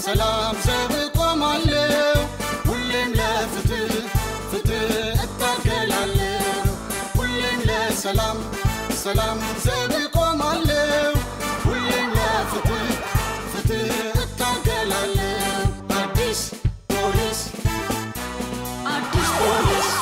ለሰላም ዘብ ቆማለሁ ሁሌም ለፍትህ ፍትህ እታገላለሁ ሁሌም ለሰላም ሰላም ዘብ ቆማለሁ ሁሌም ለፍትህ ፍትህ እታገላለሁ አዲስ ፖሊስ አዲስ ፖሊስ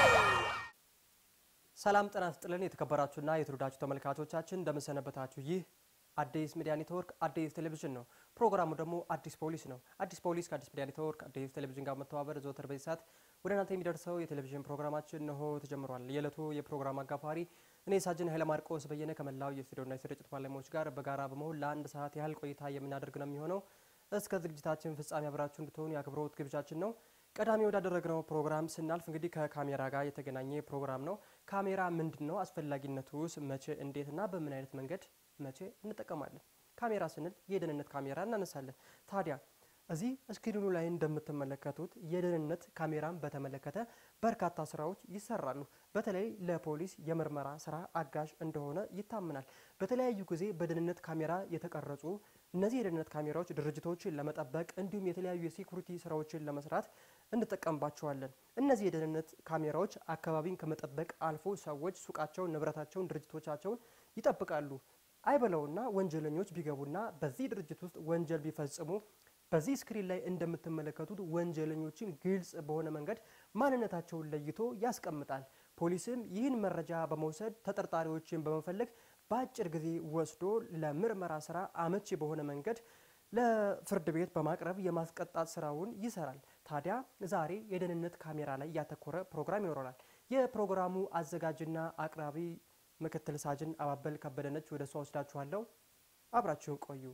ሰላም ጤና ይስጥልን የተከበራችሁና የተወደዳችሁ ተመልካቾቻችን እንደምንሰነበታችሁ። ይህ አዲስ ሚዲያ ኔትወርክ አዲስ ቴሌቪዥን ነው። ፕሮግራሙ ደግሞ አዲስ ፖሊስ ነው። አዲስ ፖሊስ ከአዲስ ሚዲያ ኔትወርክ አዲስ ቴሌቪዥን ጋር መተባበር ዘወትር በዚህ ሰዓት ወደ እናንተ የሚደርሰው የቴሌቪዥን ፕሮግራማችን ነሆ ተጀምሯል። የዕለቱ የፕሮግራም አጋፋሪ እኔ ሳጅን ኃይለ ማርቆስ በየነ ከመላው የስቱዲዮና የስርጭት ባለሙያዎች ጋር በጋራ በመሆን ለአንድ ሰዓት ያህል ቆይታ የምናደርግ ነው የሚሆነው። እስከ ዝግጅታችን ፍጻሜ አብራችሁ እንድትሆኑ የአክብሮት ግብዣችን ነው። ቀዳሚ ወዳደረግነው ፕሮግራም ስናልፍ እንግዲህ ከካሜራ ጋር የተገናኘ ፕሮግራም ነው። ካሜራ ምንድን ነው? አስፈላጊነቱስ መቼ፣ እንዴትና በምን አይነት መንገድ መቼ እንጠቀማለን? ካሜራ ስንል የደህንነት ካሜራ እናነሳለን። ታዲያ እዚህ ስክሪኑ ላይ እንደምትመለከቱት የደህንነት ካሜራን በተመለከተ በርካታ ስራዎች ይሰራሉ። በተለይ ለፖሊስ የምርመራ ስራ አጋዥ እንደሆነ ይታመናል። በተለያዩ ጊዜ በደህንነት ካሜራ የተቀረጹ እነዚህ የደህንነት ካሜራዎች ድርጅቶችን ለመጠበቅ እንዲሁም የተለያዩ የሴኩሪቲ ስራዎችን ለመስራት እንጠቀምባቸዋለን። እነዚህ የደህንነት ካሜራዎች አካባቢን ከመጠበቅ አልፎ ሰዎች ሱቃቸውን፣ ንብረታቸውን፣ ድርጅቶቻቸውን ይጠብቃሉ። አይበለውና ወንጀለኞች ቢገቡና በዚህ ድርጅት ውስጥ ወንጀል ቢፈጽሙ በዚህ ስክሪን ላይ እንደምትመለከቱት ወንጀለኞችን ግልጽ በሆነ መንገድ ማንነታቸውን ለይቶ ያስቀምጣል። ፖሊስም ይህን መረጃ በመውሰድ ተጠርጣሪዎችን በመፈለግ በአጭር ጊዜ ወስዶ ለምርመራ ስራ አመቺ በሆነ መንገድ ለፍርድ ቤት በማቅረብ የማስቀጣት ስራውን ይሰራል። ታዲያ ዛሬ የደህንነት ካሜራ ላይ ያተኮረ ፕሮግራም ይኖረናል። የፕሮግራሙ አዘጋጅና አቅራቢ ምክትል ሳጅን አባበል ከበደነች። ወደ እሷ ወስዳችኋለሁ። አብራችሁን ቆዩ።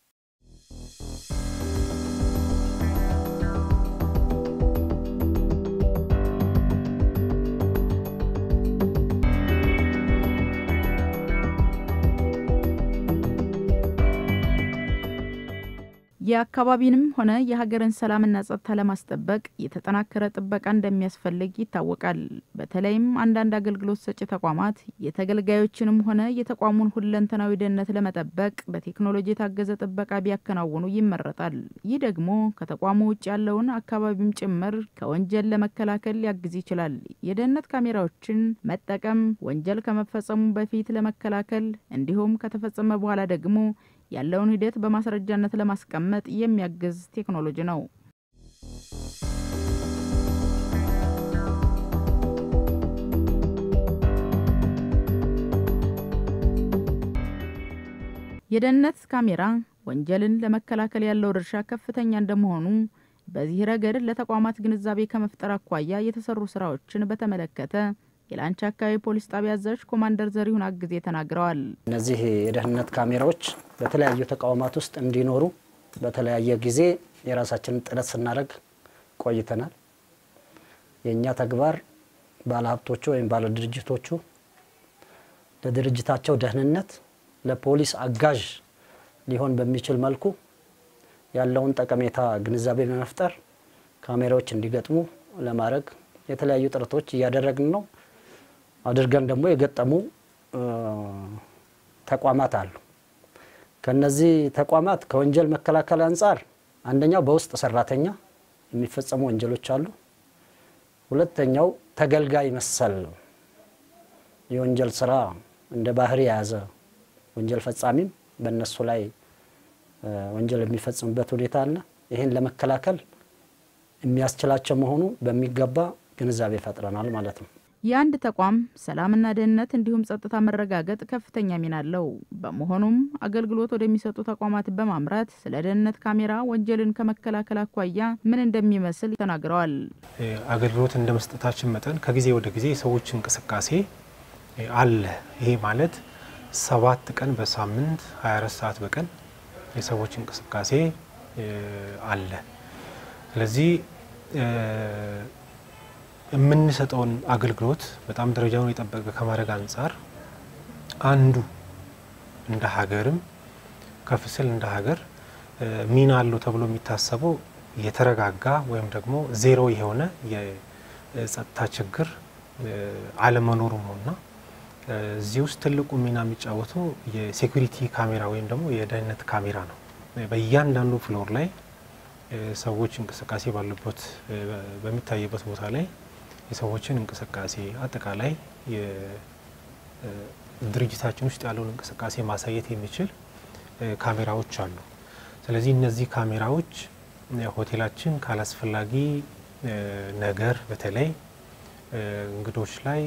የአካባቢንም ሆነ የሀገርን ሰላምና ጸጥታ ለማስጠበቅ የተጠናከረ ጥበቃ እንደሚያስፈልግ ይታወቃል። በተለይም አንዳንድ አገልግሎት ሰጪ ተቋማት የተገልጋዮችንም ሆነ የተቋሙን ሁለንተናዊ ደህንነት ለመጠበቅ በቴክኖሎጂ የታገዘ ጥበቃ ቢያከናውኑ ይመረጣል። ይህ ደግሞ ከተቋሙ ውጭ ያለውን አካባቢም ጭምር ከወንጀል ለመከላከል ሊያግዝ ይችላል። የደህንነት ካሜራዎችን መጠቀም ወንጀል ከመፈጸሙ በፊት ለመከላከል እንዲሁም ከተፈጸመ በኋላ ደግሞ ያለውን ሂደት በማስረጃነት ለማስቀመጥ የሚያግዝ ቴክኖሎጂ ነው። የደህንነት ካሜራ ወንጀልን ለመከላከል ያለው ድርሻ ከፍተኛ እንደመሆኑ በዚህ ረገድ ለተቋማት ግንዛቤ ከመፍጠር አኳያ የተሰሩ ስራዎችን በተመለከተ የላንቻ አካባቢ ፖሊስ ጣቢያ አዛዥ ኮማንደር ዘሪሁን አግዜ ተናግረዋል። እነዚህ የደህንነት ካሜራዎች በተለያዩ ተቋማት ውስጥ እንዲኖሩ በተለያየ ጊዜ የራሳችንን ጥረት ስናደርግ ቆይተናል። የእኛ ተግባር ባለሀብቶቹ ወይም ባለድርጅቶቹ ለድርጅታቸው ደህንነት ለፖሊስ አጋዥ ሊሆን በሚችል መልኩ ያለውን ጠቀሜታ ግንዛቤ በመፍጠር ካሜራዎች እንዲገጥሙ ለማድረግ የተለያዩ ጥረቶች እያደረግን ነው። አድርገን ደግሞ የገጠሙ ተቋማት አሉ። ከነዚህ ተቋማት ከወንጀል መከላከል አንጻር አንደኛው በውስጥ ሰራተኛ የሚፈጸሙ ወንጀሎች አሉ። ሁለተኛው ተገልጋይ መሰል የወንጀል ስራ እንደ ባህሪ የያዘ ወንጀል ፈጻሚም በእነሱ ላይ ወንጀል የሚፈጽምበት ሁኔታ አለ። ይህን ለመከላከል የሚያስችላቸው መሆኑ በሚገባ ግንዛቤ ፈጥረናል ማለት ነው። የአንድ ተቋም ሰላምና ደህንነት እንዲሁም ጸጥታ መረጋገጥ ከፍተኛ ሚና አለው። በመሆኑም አገልግሎት ወደሚሰጡ ተቋማት በማምራት ስለ ደህንነት ካሜራ ወንጀልን ከመከላከል አኳያ ምን እንደሚመስል ተናግረዋል። አገልግሎት እንደ መስጠታችን መጠን ከጊዜ ወደ ጊዜ የሰዎች እንቅስቃሴ አለ። ይሄ ማለት ሰባት ቀን በሳምንት 24 ሰዓት በቀን የሰዎች እንቅስቃሴ አለ። ስለዚህ የምንሰጠውን አገልግሎት በጣም ደረጃውን የጠበቀ ከማድረግ አንጻር አንዱ እንደ ሀገርም ከፍ ስል እንደ ሀገር ሚና አለው ተብሎ የሚታሰበው የተረጋጋ ወይም ደግሞ ዜሮ የሆነ የጸጥታ ችግር አለመኖሩ ነው እና እዚህ ውስጥ ትልቁ ሚና የሚጫወተው የሴኩሪቲ ካሜራ ወይም ደግሞ የደህንነት ካሜራ ነው። በእያንዳንዱ ፍሎር ላይ ሰዎች እንቅስቃሴ ባሉበት በሚታይበት ቦታ ላይ የሰዎችን እንቅስቃሴ አጠቃላይ ድርጅታችን ውስጥ ያለውን እንቅስቃሴ ማሳየት የሚችል ካሜራዎች አሉ። ስለዚህ እነዚህ ካሜራዎች ሆቴላችን ካላስፈላጊ ነገር በተለይ እንግዶች ላይ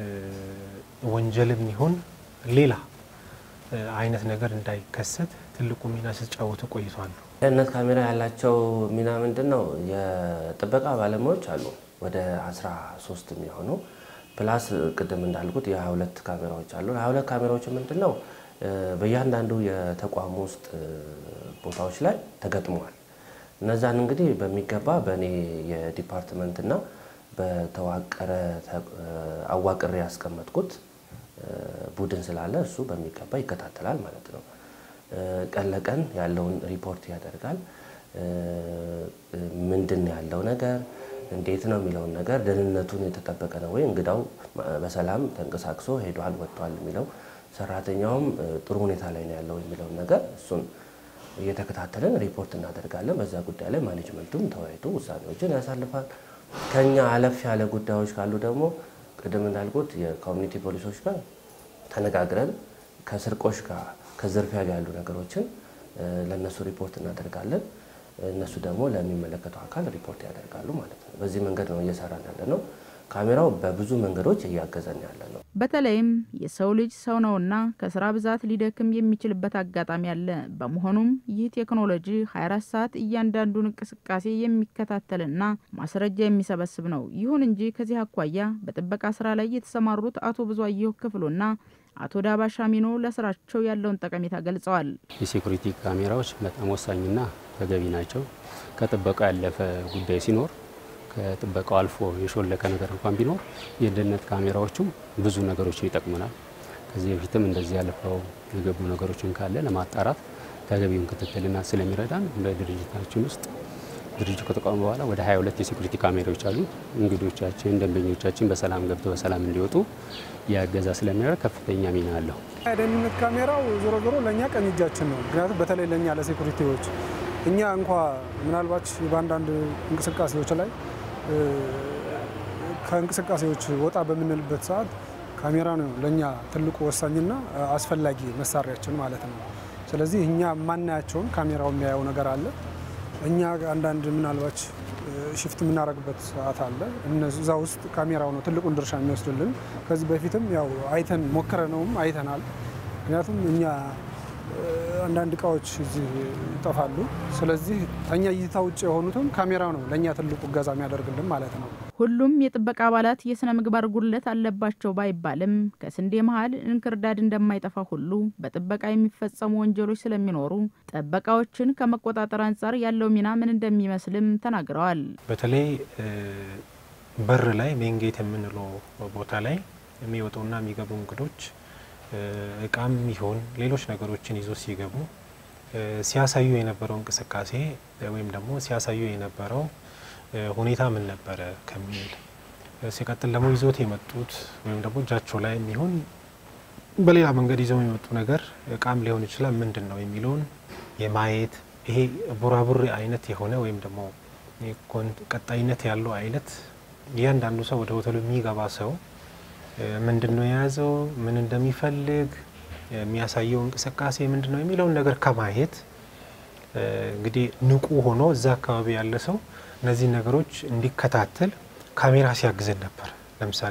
ወንጀልም ይሁን ሌላ አይነት ነገር እንዳይከሰት ትልቁ ሚና ሲጫወቱ ቆይቷል። ደህንነት ካሜራ ያላቸው ሚና ምንድን ነው? የጥበቃ ባለሙያዎች አሉ ወደ 13 የሚሆኑ ፕላስ ቅድም እንዳልኩት የ22 ካሜራዎች አሉ። የ22 ካሜራዎች ምንድን ነው በእያንዳንዱ የተቋሙ ውስጥ ቦታዎች ላይ ተገጥመዋል። እነዛን እንግዲህ በሚገባ በእኔ የዲፓርትመንትና በተዋቀረ አዋቅሬ ያስቀመጥኩት ቡድን ስላለ እሱ በሚገባ ይከታተላል ማለት ነው። ቀን ለቀን ያለውን ሪፖርት ያደርጋል። ምንድን ነው ያለው ነገር እንዴት ነው የሚለውን ነገር ደህንነቱን የተጠበቀ ነው ወይ፣ እንግዳው በሰላም ተንቀሳቅሶ ሄዷል ወጥቷል የሚለው ሰራተኛውም ጥሩ ሁኔታ ላይ ነው ያለው የሚለውን ነገር እሱን እየተከታተልን ሪፖርት እናደርጋለን። በዛ ጉዳይ ላይ ማኔጅመንቱም ተወያይቶ ውሳኔዎችን ያሳልፋል። ከኛ አለፍ ያለ ጉዳዮች ካሉ ደግሞ ቅድም እንዳልኩት የኮሚኒቲ ፖሊሶች ጋር ተነጋግረን ከስርቆሽ ጋር ከዝርፊያ ጋር ያሉ ነገሮችን ለእነሱ ሪፖርት እናደርጋለን። እነሱ ደግሞ ለሚመለከተው አካል ሪፖርት ያደርጋሉ ማለት ነው። በዚህ መንገድ ነው እየሰራን ያለ ነው። ካሜራው በብዙ መንገዶች እያገዘን ያለ ነው። በተለይም የሰው ልጅ ሰው ነውና ከስራ ብዛት ሊደክም የሚችልበት አጋጣሚ አለ። በመሆኑም ይህ ቴክኖሎጂ 24 ሰዓት እያንዳንዱን እንቅስቃሴ የሚከታተልና ማስረጃ የሚሰበስብ ነው። ይሁን እንጂ ከዚህ አኳያ በጥበቃ ስራ ላይ የተሰማሩት አቶ ብዙአየሁ ክፍሉና አቶ ዳባ ሻሚኖ ለስራቸው ያለውን ጠቀሜታ ገልጸዋል። የሴኩሪቲ ካሜራዎች በጣም ወሳኝና ተገቢ ናቸው። ከጥበቃ ያለፈ ጉዳይ ሲኖር ከጥበቃው አልፎ የሾለከ ነገር እንኳን ቢኖር የደህንነት ካሜራዎቹም ብዙ ነገሮችን ይጠቅሙናል። ከዚህ በፊትም እንደዚህ ያለፈው የገቡ ነገሮችን ካለ ለማጣራት ተገቢውን ክትትልና ስለሚረዳን በድርጅታችን ውስጥ ድርጅቱ ከተቋቋመ በኋላ ወደ 22 የሴኩሪቲ ካሜራዎች አሉ። እንግዶቻችን፣ ደንበኞቻችን በሰላም ገብተው በሰላም እንዲወጡ የእገዛ ስለሚያደርግ ከፍተኛ ሚና አለው። የደህንነት ካሜራው ዞሮ ዞሮ ለእኛ ቀኝ እጃችን ነው። ምክንያቱም በተለይ ለእኛ ለሴኩሪቲዎች እኛ እንኳ ምናልባት በአንዳንድ እንቅስቃሴዎች ላይ ከእንቅስቃሴዎች ወጣ በምንልበት ሰዓት ካሜራ ነው ለእኛ ትልቁ ወሳኝና አስፈላጊ መሳሪያችን ማለት ነው። ስለዚህ እኛ የማናያቸውን ካሜራው የሚያየው ነገር አለ። እኛ አንዳንድ ምናልባት ሽፍት የምናደርግበት ሰዓት አለ። እዛ ውስጥ ካሜራው ነው ትልቁን ድርሻ የሚወስድልን። ከዚህ በፊትም ያው አይተን ሞክረነውም አይተናል። ምክንያቱም እኛ አንዳንድ እቃዎች እዚህ ይጠፋሉ። ስለዚህ ከኛ እይታ ውጭ የሆኑትም ካሜራ ነው ለእኛ ትልቁ እገዛ የሚያደርግልን ማለት ነው። ሁሉም የጥበቃ አባላት የስነ ምግባር ጉድለት አለባቸው ባይባልም ከስንዴ መሀል እንክርዳድ እንደማይጠፋ ሁሉ በጥበቃ የሚፈጸሙ ወንጀሎች ስለሚኖሩ ጥበቃዎችን ከመቆጣጠር አንጻር ያለው ሚና ምን እንደሚመስልም ተናግረዋል። በተለይ በር ላይ ሜንጌት የምንለው ቦታ ላይ የሚወጡና የሚገቡ እንግዶች እቃም ይሆን ሌሎች ነገሮችን ይዞ ሲገቡ ሲያሳዩ የነበረው እንቅስቃሴ ወይም ደግሞ ሲያሳዩ የነበረው ሁኔታ ምን ነበረ ከሚል ሲቀጥል ደግሞ ይዞት የመጡት ወይም ደግሞ እጃቸው ላይ የሚሆን በሌላ መንገድ ይዘው የመጡ ነገር እቃም ሊሆን ይችላል ምንድን ነው የሚለውን የማየት ይሄ ቡራቡሬ አይነት የሆነ ወይም ደግሞ ቀጣይነት ያለው አይነት እያንዳንዱ ሰው ወደ ሆቴሉ የሚገባ ሰው ምንድን ነው የያዘው፣ ምን እንደሚፈልግ የሚያሳየው እንቅስቃሴ ምንድን ነው የሚለውን ነገር ከማየት እንግዲህ ንቁ ሆኖ እዛ አካባቢ ያለ ሰው እነዚህን ነገሮች እንዲከታተል ካሜራ ሲያግዘን ነበር። ለምሳሌ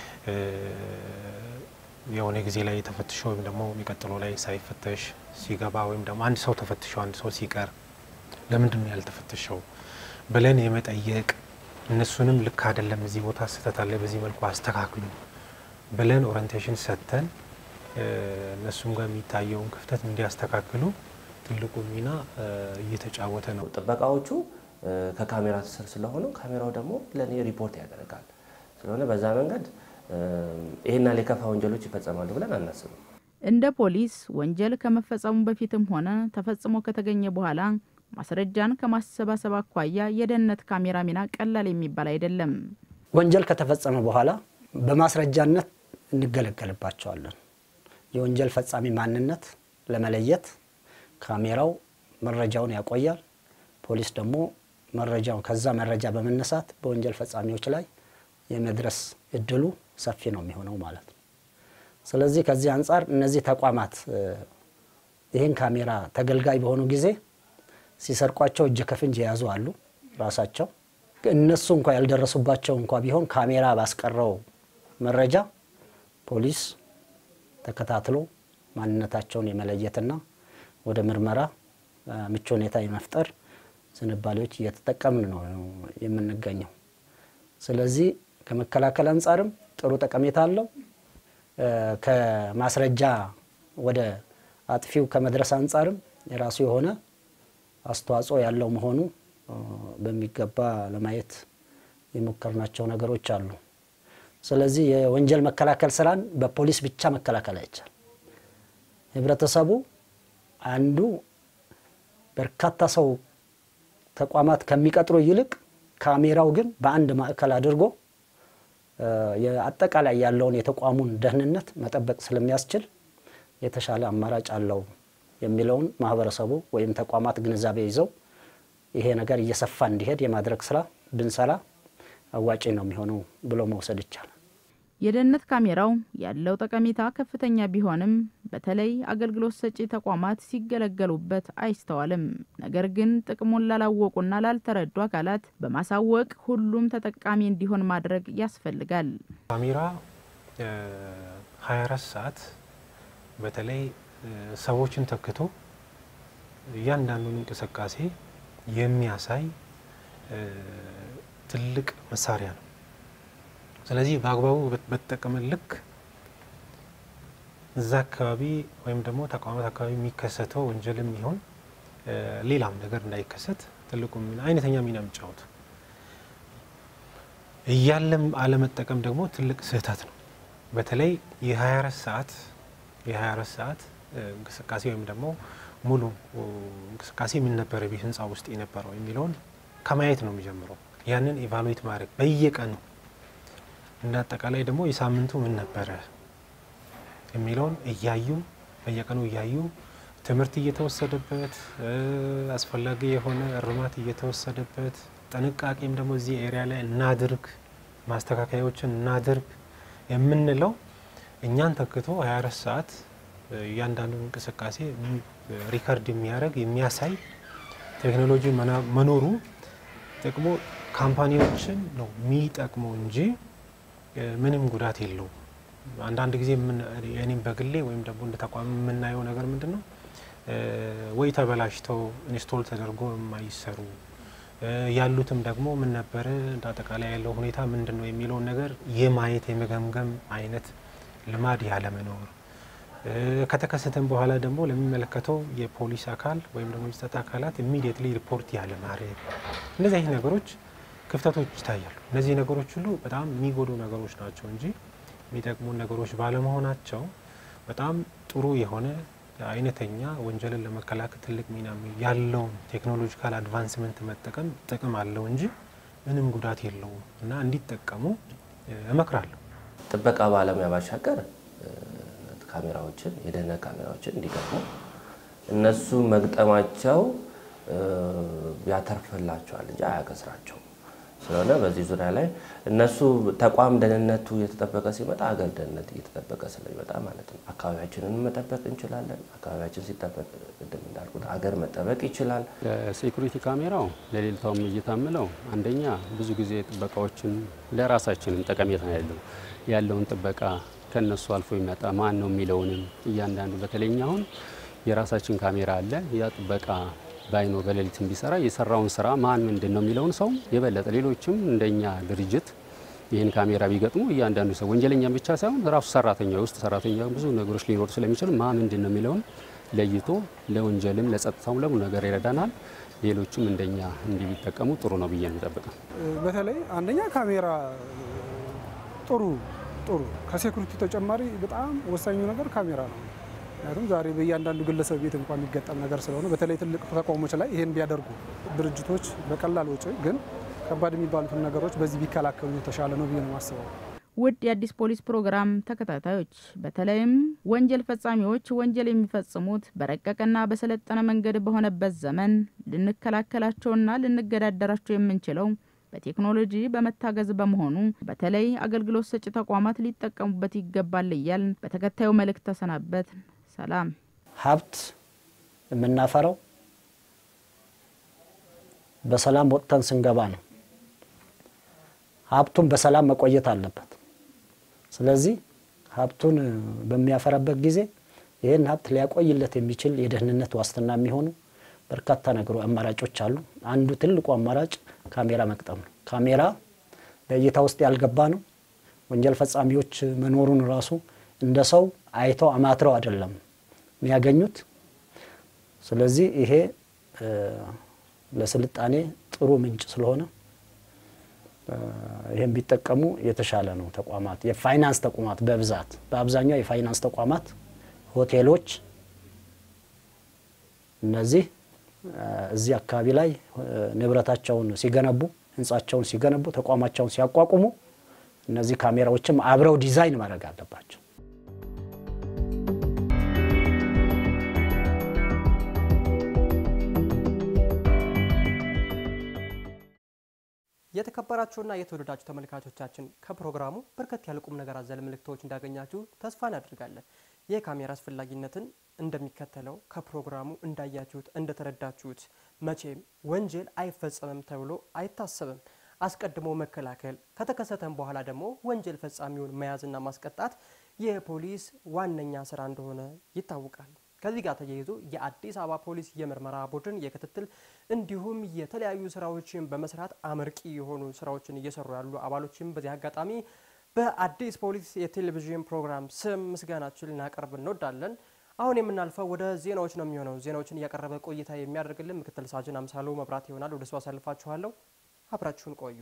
የሆነ ጊዜ ላይ ተፈትሾ ወይም ደግሞ የሚቀጥለው ላይ ሳይፈተሽ ሲገባ ወይም ደግሞ አንድ ሰው ተፈትሾ አንድ ሰው ሲቀር ለምንድን ነው ያልተፈተሸው ብለን የመጠየቅ እነሱንም ልክ አይደለም፣ እዚህ ቦታ ስህተት አለ፣ በዚህ መልኩ አስተካክሉ ብለን ኦሪንቴሽን ሰጥተን እነሱም ጋር የሚታየውን ክፍተት እንዲያስተካክሉ ትልቁ ሚና እየተጫወተ ነው። ጥበቃዎቹ ከካሜራ ስር ስለሆኑ ካሜራው ደግሞ ለእኔ ሪፖርት ያደርጋል። ስለሆነ በዛ መንገድ ይህና የከፋ ወንጀሎች ይፈጸማሉ ብለን አናስብም። እንደ ፖሊስ ወንጀል ከመፈጸሙ በፊትም ሆነ ተፈጽሞ ከተገኘ በኋላ ማስረጃን ከማሰባሰብ አኳያ የደህንነት ካሜራ ሚና ቀላል የሚባል አይደለም። ወንጀል ከተፈጸመ በኋላ በማስረጃነት እንገለገልባቸዋለን። የወንጀል ፈጻሚ ማንነት ለመለየት ካሜራው መረጃውን ያቆያል። ፖሊስ ደግሞ መረጃውን ከዛ መረጃ በመነሳት በወንጀል ፈጻሚዎች ላይ የመድረስ እድሉ ሰፊ ነው የሚሆነው ማለት ነው። ስለዚህ ከዚህ አንጻር እነዚህ ተቋማት ይህን ካሜራ ተገልጋይ በሆኑ ጊዜ ሲሰርቋቸው እጅ ከፍንጅ የያዙ አሉ። ራሳቸው እነሱ እንኳ ያልደረሱባቸው እንኳ ቢሆን ካሜራ ባስቀረው መረጃ ፖሊስ ተከታትሎ ማንነታቸውን የመለየትና ወደ ምርመራ ምቹ ሁኔታ የመፍጠር ዝንባሌዎች እየተጠቀምን ነው የምንገኘው። ስለዚህ ከመከላከል አንጻርም ጥሩ ጠቀሜታ አለው። ከማስረጃ ወደ አጥፊው ከመድረስ አንጻርም የራሱ የሆነ አስተዋጽኦ ያለው መሆኑ በሚገባ ለማየት የሞከርናቸው ነገሮች አሉ። ስለዚህ የወንጀል መከላከል ስራን በፖሊስ ብቻ መከላከል አይቻል። ህብረተሰቡ አንዱ በርካታ ሰው ተቋማት ከሚቀጥሩ ይልቅ ካሜራው ግን በአንድ ማዕከል አድርጎ አጠቃላይ ያለውን የተቋሙን ደህንነት መጠበቅ ስለሚያስችል የተሻለ አማራጭ አለው የሚለውን ማህበረሰቡ ወይም ተቋማት ግንዛቤ ይዘው ይሄ ነገር እየሰፋ እንዲሄድ የማድረግ ስራ ብንሰራ አዋጪ ነው የሚሆነው ብሎ መውሰድ ይቻላል። የደህንነት ካሜራው ያለው ጠቀሜታ ከፍተኛ ቢሆንም በተለይ አገልግሎት ሰጪ ተቋማት ሲገለገሉበት አይስተዋልም። ነገር ግን ጥቅሙን ላላወቁና ላልተረዱ አካላት በማሳወቅ ሁሉም ተጠቃሚ እንዲሆን ማድረግ ያስፈልጋል። ካሜራ 24 ሰዓት በተለይ ሰዎችን ተክቶ እያንዳንዱን እንቅስቃሴ የሚያሳይ ትልቅ መሳሪያ ነው። ስለዚህ በአግባቡ በተጠቀመን ልክ እዛ አካባቢ ወይም ደግሞ ተቋማት አካባቢ የሚከሰተው ወንጀልም ይሆን ሌላም ነገር እንዳይከሰት ትልቁ ሚና አይነተኛ ሚና የሚጫወቱ እያለም አለመጠቀም ደግሞ ትልቅ ስህተት ነው። በተለይ የ24 ሰዓት የ24 ሰዓት እንቅስቃሴ ወይም ደግሞ ሙሉ እንቅስቃሴ ምን ነበረ ቤት ህንፃ ውስጥ የነበረው የሚለውን ከማየት ነው የሚጀምረው። ያንን ኢቫሉዌት ማድረግ በየቀኑ እንደ አጠቃላይ ደግሞ የሳምንቱ ምን ነበረ የሚለውን እያዩ በየቀኑ እያዩ ትምህርት እየተወሰደበት አስፈላጊ የሆነ እርማት እየተወሰደበት ጥንቃቄም ደግሞ እዚህ ኤሪያ ላይ እናድርግ፣ ማስተካከያዎችን እናድርግ የምንለው እኛን ተክቶ 24 ሰዓት እያንዳንዱን እንቅስቃሴ ሪከርድ የሚያደርግ የሚያሳይ ቴክኖሎጂ መኖሩ ጥቅሙ ካምፓኒዎችን ነው የሚጠቅመው እንጂ ምንም ጉዳት የለውም። አንዳንድ ጊዜ እኔም በግሌ ወይም ደግሞ እንደ ተቋም የምናየው ነገር ምንድን ነው ወይ ተበላሽተው ኢንስቶል ተደርጎ የማይሰሩ ያሉትም ደግሞ ምን ነበረ እንደ አጠቃላይ ያለው ሁኔታ ምንድን ነው የሚለውን ነገር የማየት የመገምገም አይነት ልማድ ያለመኖር ከተከሰተም በኋላ ደግሞ ለሚመለከተው የፖሊስ አካል ወይም ደግሞ የጸጥታ አካላት ኢሚዲየትሊ ሪፖርት ያለ ማድረግ እነዚህ አይነት ነገሮች ክፍተቶች ይታያሉ። እነዚህ ነገሮች ሁሉ በጣም የሚጎዱ ነገሮች ናቸው እንጂ የሚጠቅሙ ነገሮች ባለመሆናቸው በጣም ጥሩ የሆነ አይነተኛ ወንጀልን ለመከላከል ትልቅ ሚና ያለውን ቴክኖሎጂካል አድቫንስመንት መጠቀም ጥቅም አለው እንጂ ምንም ጉዳት የለውም እና እንዲጠቀሙ እመክራለሁ። ጥበቃ ባለሙያ ባሻገር ካሜራዎችን የደህንነት ካሜራዎችን እንዲገጥሙ እነሱ መግጠማቸው ያተርፍላቸዋል እንጂ አያከስራቸውም። ስለሆነ በዚህ ዙሪያ ላይ እነሱ ተቋም ደህንነቱ እየተጠበቀ ሲመጣ ሀገር ደህንነት እየተጠበቀ ስለሚመጣ ማለት ነው። አካባቢያችንን መጠበቅ እንችላለን። አካባቢያችን ሲጠበቅ ቅድም እንዳልኩት ሀገር መጠበቅ ይችላል። ሴኩሪቲ ካሜራው ለሌልታውም እየታምለው አንደኛ ብዙ ጊዜ ጥበቃዎችን ለራሳችንም ጠቀሜታ ያለው ያለውን ጥበቃ ከነሱ አልፎ ይመጣ ማን ነው የሚለውንም እያንዳንዱ በተለይኛ አሁን የራሳችን ካሜራ አለ ያ ጥበቃ ባይኖር በሌሊት ቢሰራ የሰራውን ስራ ማን ምንድን ነው የሚለውን ሰው የበለጠ ሌሎችም እንደኛ ድርጅት ይህን ካሜራ ቢገጥሙ እያንዳንዱ ሰው ወንጀለኛም ብቻ ሳይሆን ራሱ ሰራተኛ ውስጥ ሰራተኛ ብዙ ነገሮች ሊኖሩ ስለሚችል ማ ምንድን ነው የሚለውን ለይቶ ለወንጀልም ለጸጥታውም ለሙሉ ነገር ይረዳናል። ሌሎችም እንደኛ እንዲህ ቢጠቀሙ ጥሩ ነው ብዬ ነው የምጠብቀው። በተለይ አንደኛ ካሜራ ጥሩ ጥሩ ከሴኩሪቲ ተጨማሪ በጣም ወሳኙ ነገር ካሜራ ነው። ምክንያቱም ዛሬ በእያንዳንዱ ግለሰብ ቤት እንኳን የሚገጠም ነገር ስለሆነ በተለይ ትልቅ ተቋሞች ላይ ይሄን ቢያደርጉ ድርጅቶች በቀላል ወጪ ግን ከባድ የሚባሉትን ነገሮች በዚህ ቢከላከሉ የተሻለ ነው ብዬ ነው የማስበው። ውድ የአዲስ ፖሊስ ፕሮግራም ተከታታዮች በተለይም ወንጀል ፈጻሚዎች ወንጀል የሚፈጽሙት በረቀቀና በሰለጠነ መንገድ በሆነበት ዘመን ልንከላከላቸውና ልንገዳደራቸው የምንችለው በቴክኖሎጂ በመታገዝ በመሆኑ በተለይ አገልግሎት ሰጪ ተቋማት ሊጠቀሙበት ይገባል እያልን በተከታዩ መልእክት ተሰናበት። ሰላም። ሀብት የምናፈራው በሰላም ወጥተን ስንገባ ነው። ሀብቱን በሰላም መቆየት አለበት። ስለዚህ ሀብቱን በሚያፈራበት ጊዜ ይህን ሀብት ሊያቆይለት የሚችል የደህንነት ዋስትና የሚሆኑ በርካታ ነገሩ አማራጮች አሉ። አንዱ ትልቁ አማራጭ ካሜራ መቅጠም ነው። ካሜራ በእይታ ውስጥ ያልገባ ነው። ወንጀል ፈጻሚዎች መኖሩን ራሱ እንደ ሰው አይተው አማትረው አይደለም የሚያገኙት። ስለዚህ ይሄ ለስልጣኔ ጥሩ ምንጭ ስለሆነ ይህም ቢጠቀሙ የተሻለ ነው። ተቋማት የፋይናንስ ተቋማት በብዛት በአብዛኛው የፋይናንስ ተቋማት፣ ሆቴሎች እነዚህ እዚህ አካባቢ ላይ ንብረታቸውን ሲገነቡ ህንጻቸውን ሲገነቡ ተቋማቸውን ሲያቋቁሙ እነዚህ ካሜራዎችም አብረው ዲዛይን ማድረግ አለባቸው። የተከበራችሁና የተወደዳችሁ ተመልካቾቻችን ከፕሮግራሙ በርከት ያለ ቁም ነገር አዘል ምልክቶች እንዳገኛችሁ ተስፋ እናደርጋለን። የካሜራ አስፈላጊነትን እንደሚከተለው ከፕሮግራሙ እንዳያችሁት እንደተረዳችሁት መቼም ወንጀል አይፈጸምም ተብሎ አይታሰብም። አስቀድሞ መከላከል ከተከሰተም በኋላ ደግሞ ወንጀል ፈጻሚውን መያዝና ማስቀጣት የፖሊስ ዋነኛ ስራ እንደሆነ ይታወቃል። ከዚህ ጋር ተያይዞ የአዲስ አበባ ፖሊስ የምርመራ ቡድን የክትትል እንዲሁም የተለያዩ ስራዎችን በመስራት አመርቂ የሆኑ ስራዎችን እየሰሩ ያሉ አባሎችም በዚህ አጋጣሚ በአዲስ ፖሊስ የቴሌቪዥን ፕሮግራም ስም ምስጋናችን ልናቀርብ እንወዳለን። አሁን የምናልፈው ወደ ዜናዎች ነው የሚሆነው። ዜናዎችን እያቀረበ ቆይታ የሚያደርግልን ምክትል ሳጅን አምሳሉ መብራት ይሆናል። ወደ እሱ አሳልፋችኋለሁ። አብራችሁን ቆዩ።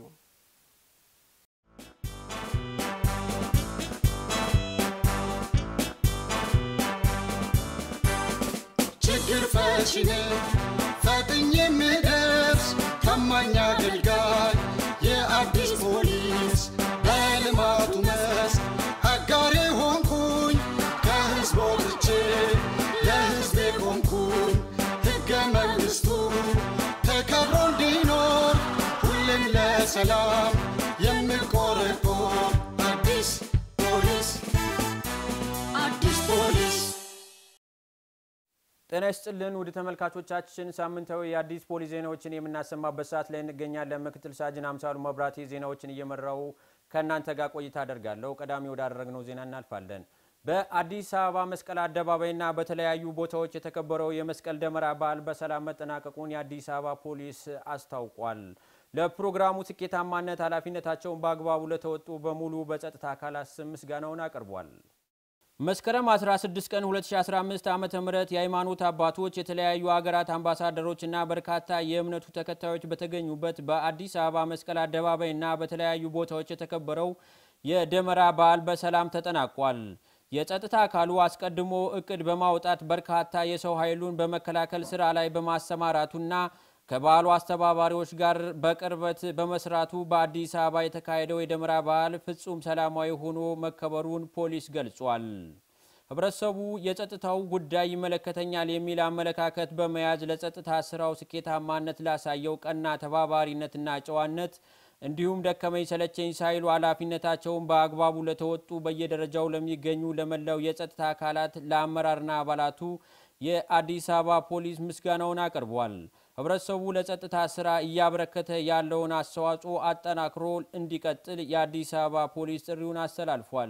ችግር ፈቺ ነኝ ፈጥኜ የምደርስ ታማኝ አገልጋይ የአዲስ ፖሊስ በልማቱ መስክ አጋሬ ሆንኩኝ ከህዝብ ወጥቼ ለህዝቤ ቆምኩኝ ሕገ መንግሥቱ ተከብሮ እንዲኖር ሁሌም ለሰላም የምቆረቆር አዲስ ፖሊስ አዲስ ፖሊስ ጤና ይስጥልን ውድ ተመልካቾቻችን፣ ሳምንታዊ የአዲስ ፖሊስ ዜናዎችን የምናሰማበት ሰዓት ላይ እንገኛለን። ምክትል ሳጅን አምሳሉ መብራቴ ዜናዎችን እየመራው ከእናንተ ጋር ቆይታ አደርጋለሁ። ቀዳሚ ወዳደረግነው ዜና እናልፋለን። በአዲስ አበባ መስቀል አደባባይና በተለያዩ ቦታዎች የተከበረው የመስቀል ደመራ በዓል በሰላም መጠናቀቁን የአዲስ አበባ ፖሊስ አስታውቋል። ለፕሮግራሙ ስኬታማነት ኃላፊነታቸውን በአግባቡ ለተወጡ በሙሉ በጸጥታ አካላት ስም ምስጋናውን አቅርቧል። መስከረም 16 ቀን 2015 ዓ.ም የሃይማኖት አባቶች የተለያዩ ሀገራት አምባሳደሮችና በርካታ የእምነቱ ተከታዮች በተገኙበት በአዲስ አበባ መስቀል አደባባይና በተለያዩ ቦታዎች የተከበረው የደመራ በዓል በሰላም ተጠናቋል። የጸጥታ አካሉ አስቀድሞ እቅድ በማውጣት በርካታ የሰው ኃይሉን በመከላከል ስራ ላይ በማሰማራቱና ከበዓሉ አስተባባሪዎች ጋር በቅርበት በመስራቱ በአዲስ አበባ የተካሄደው የደመራ በዓል ፍጹም ሰላማዊ ሆኖ መከበሩን ፖሊስ ገልጿል። ህብረተሰቡ የጸጥታው ጉዳይ ይመለከተኛል የሚል አመለካከት በመያዝ ለጸጥታ ስራው ስኬታማነት ላሳየው ቀና ተባባሪነትና ጨዋነት እንዲሁም ደከመኝ ሰለቸኝ ሳይሉ ኃላፊነታቸውን በአግባቡ ለተወጡ በየደረጃው ለሚገኙ ለመላው የጸጥታ አካላት ለአመራርና አባላቱ የአዲስ አበባ ፖሊስ ምስጋናውን አቅርቧል። ህብረተሰቡ ለጸጥታ ስራ እያበረከተ ያለውን አስተዋጽኦ አጠናክሮ እንዲቀጥል የአዲስ አበባ ፖሊስ ጥሪውን አስተላልፏል።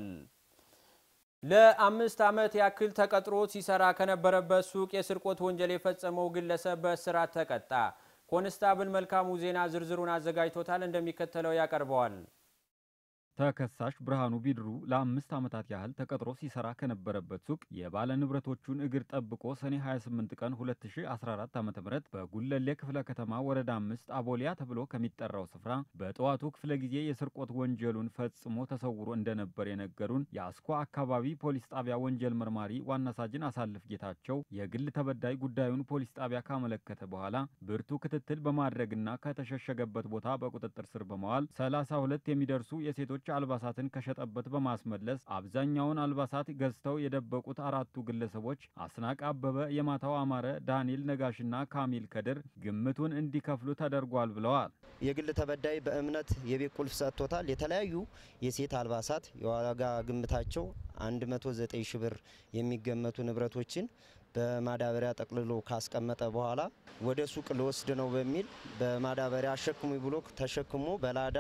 ለአምስት ዓመት ያክል ተቀጥሮ ሲሰራ ከነበረበት ሱቅ የስርቆት ወንጀል የፈጸመው ግለሰብ በእስራት ተቀጣ። ኮንስታብል መልካሙ ዜና ዝርዝሩን አዘጋጅቶታል፣ እንደሚከተለው ያቀርበዋል። ተከሳሽ ብርሃኑ ቢድሩ ለአምስት ዓመታት ያህል ተቀጥሮ ሲሰራ ከነበረበት ሱቅ የባለ ንብረቶቹን እግር ጠብቆ ሰኔ 28 ቀን 2014 ዓ ም በጉለሌ ክፍለ ከተማ ወረዳ አምስት አቦሊያ ተብሎ ከሚጠራው ስፍራ በጠዋቱ ክፍለ ጊዜ የስርቆት ወንጀሉን ፈጽሞ ተሰውሮ እንደነበር የነገሩን የአስኮ አካባቢ ፖሊስ ጣቢያ ወንጀል መርማሪ ዋና ሳጅን አሳልፍ ጌታቸው የግል ተበዳይ ጉዳዩን ፖሊስ ጣቢያ ካመለከተ በኋላ ብርቱ ክትትል በማድረግና ከተሸሸገበት ቦታ በቁጥጥር ስር በመዋል 32 የሚደርሱ የሴቶች ሌሎች አልባሳትን ከሸጠበት በማስመለስ አብዛኛውን አልባሳት ገዝተው የደበቁት አራቱ ግለሰቦች አስናቅ አበበ፣ የማታው አማረ፣ ዳንኤል ነጋሽና ካሚል ከድር ግምቱን እንዲከፍሉ ተደርጓል ብለዋል። የግል ተበዳይ በእምነት የቤት ቁልፍ ሰጥቶታል። የተለያዩ የሴት አልባሳት የዋጋ ግምታቸው 109 ሺ ብር የሚገመቱ ንብረቶችን በማዳበሪያ ጠቅልሎ ካስቀመጠ በኋላ ወደ ሱቅ ልወስድ ነው በሚል በማዳበሪያ አሸክሙ ብሎ ተሸክሞ በላዳ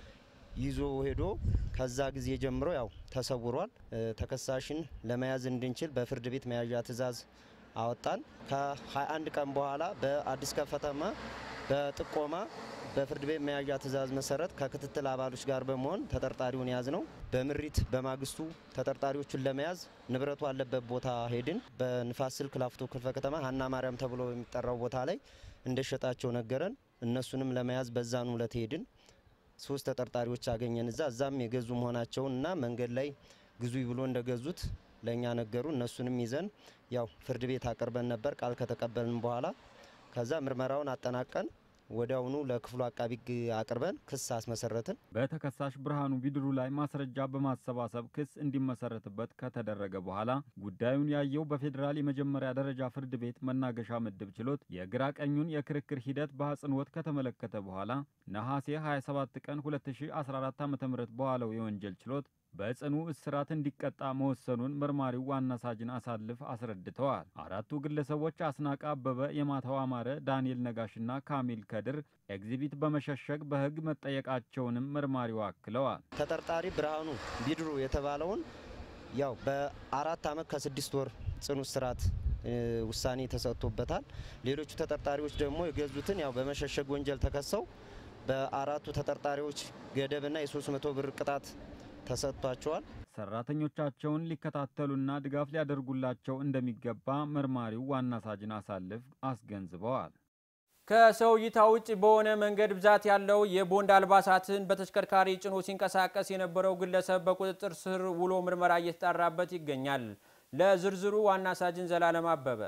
ይዞ ሄዶ ከዛ ጊዜ ጀምሮ ያው ተሰውሯል። ተከሳሽን ለመያዝ እንድንችል በፍርድ ቤት መያዣ ትዕዛዝ አወጣን። ከ21 ቀን በኋላ በአዲስ ከተማ በጥቆማ በፍርድ ቤት መያዣ ትዕዛዝ መሰረት ከክትትል አባሎች ጋር በመሆን ተጠርጣሪውን ያዝ ነው። በምሪት በማግስቱ ተጠርጣሪዎቹን ለመያዝ ንብረቱ አለበት ቦታ ሄድን። በንፋስ ስልክ ላፍቶ ክፍለ ከተማ ሀና ማርያም ተብሎ የሚጠራው ቦታ ላይ እንደሸጣቸው ነገረን። እነሱንም ለመያዝ በዛኑ ዕለት ሄድን። ሶስት ተጠርጣሪዎች አገኘን እዛ እዛም የገዙ መሆናቸውን እና መንገድ ላይ ግዙ ብሎ እንደገዙት ለእኛ ነገሩ። እነሱንም ይዘን ያው ፍርድ ቤት አቅርበን ነበር ቃል ከተቀበልን በኋላ ከዛ ምርመራውን አጠናቀን ወዲያውኑ ለክፍሉ አቃቢ ሕግ አቅርበን ክስ አስመሰረትን። በተከሳሽ ብርሃኑ ቢድሩ ላይ ማስረጃ በማሰባሰብ ክስ እንዲመሰረትበት ከተደረገ በኋላ ጉዳዩን ያየው በፌዴራል የመጀመሪያ ደረጃ ፍርድ ቤት መናገሻ ምድብ ችሎት የግራ ቀኙን የክርክር ሂደት በአጽንኦት ከተመለከተ በኋላ ነሐሴ 27 ቀን 2014 ዓ.ም በዋለው የወንጀል ችሎት በጽኑ እስራት እንዲቀጣ መወሰኑን መርማሪው ዋና ሳጅን አሳልፍ አስረድተዋል። አራቱ ግለሰቦች አስናቀ አበበ፣ የማታው አማረ፣ ዳንኤል ነጋሽና ካሚል ከድር ኤግዚቢት በመሸሸግ በሕግ መጠየቃቸውንም መርማሪው አክለዋል። ተጠርጣሪ ብርሃኑ ቢድሩ የተባለውን ያው በአራት ዓመት ከስድስት ወር ጽኑ እስራት ውሳኔ ተሰጥቶበታል። ሌሎቹ ተጠርጣሪዎች ደግሞ የገዙትን ያው በመሸሸግ ወንጀል ተከሰው በአራቱ ተጠርጣሪዎች ገደብና የ300 ብር ቅጣት ተሰጥቷቸዋል። ሰራተኞቻቸውን ሊከታተሉና ድጋፍ ሊያደርጉላቸው እንደሚገባ መርማሪው ዋና ሳጅን አሳልፍ አስገንዝበዋል። ከሰው እይታ ውጭ በሆነ መንገድ ብዛት ያለው የቦንድ አልባሳትን በተሽከርካሪ ጭኖ ሲንቀሳቀስ የነበረው ግለሰብ በቁጥጥር ስር ውሎ ምርመራ እየተጣራበት ይገኛል። ለዝርዝሩ ዋና ሳጅን ዘላለም አበበ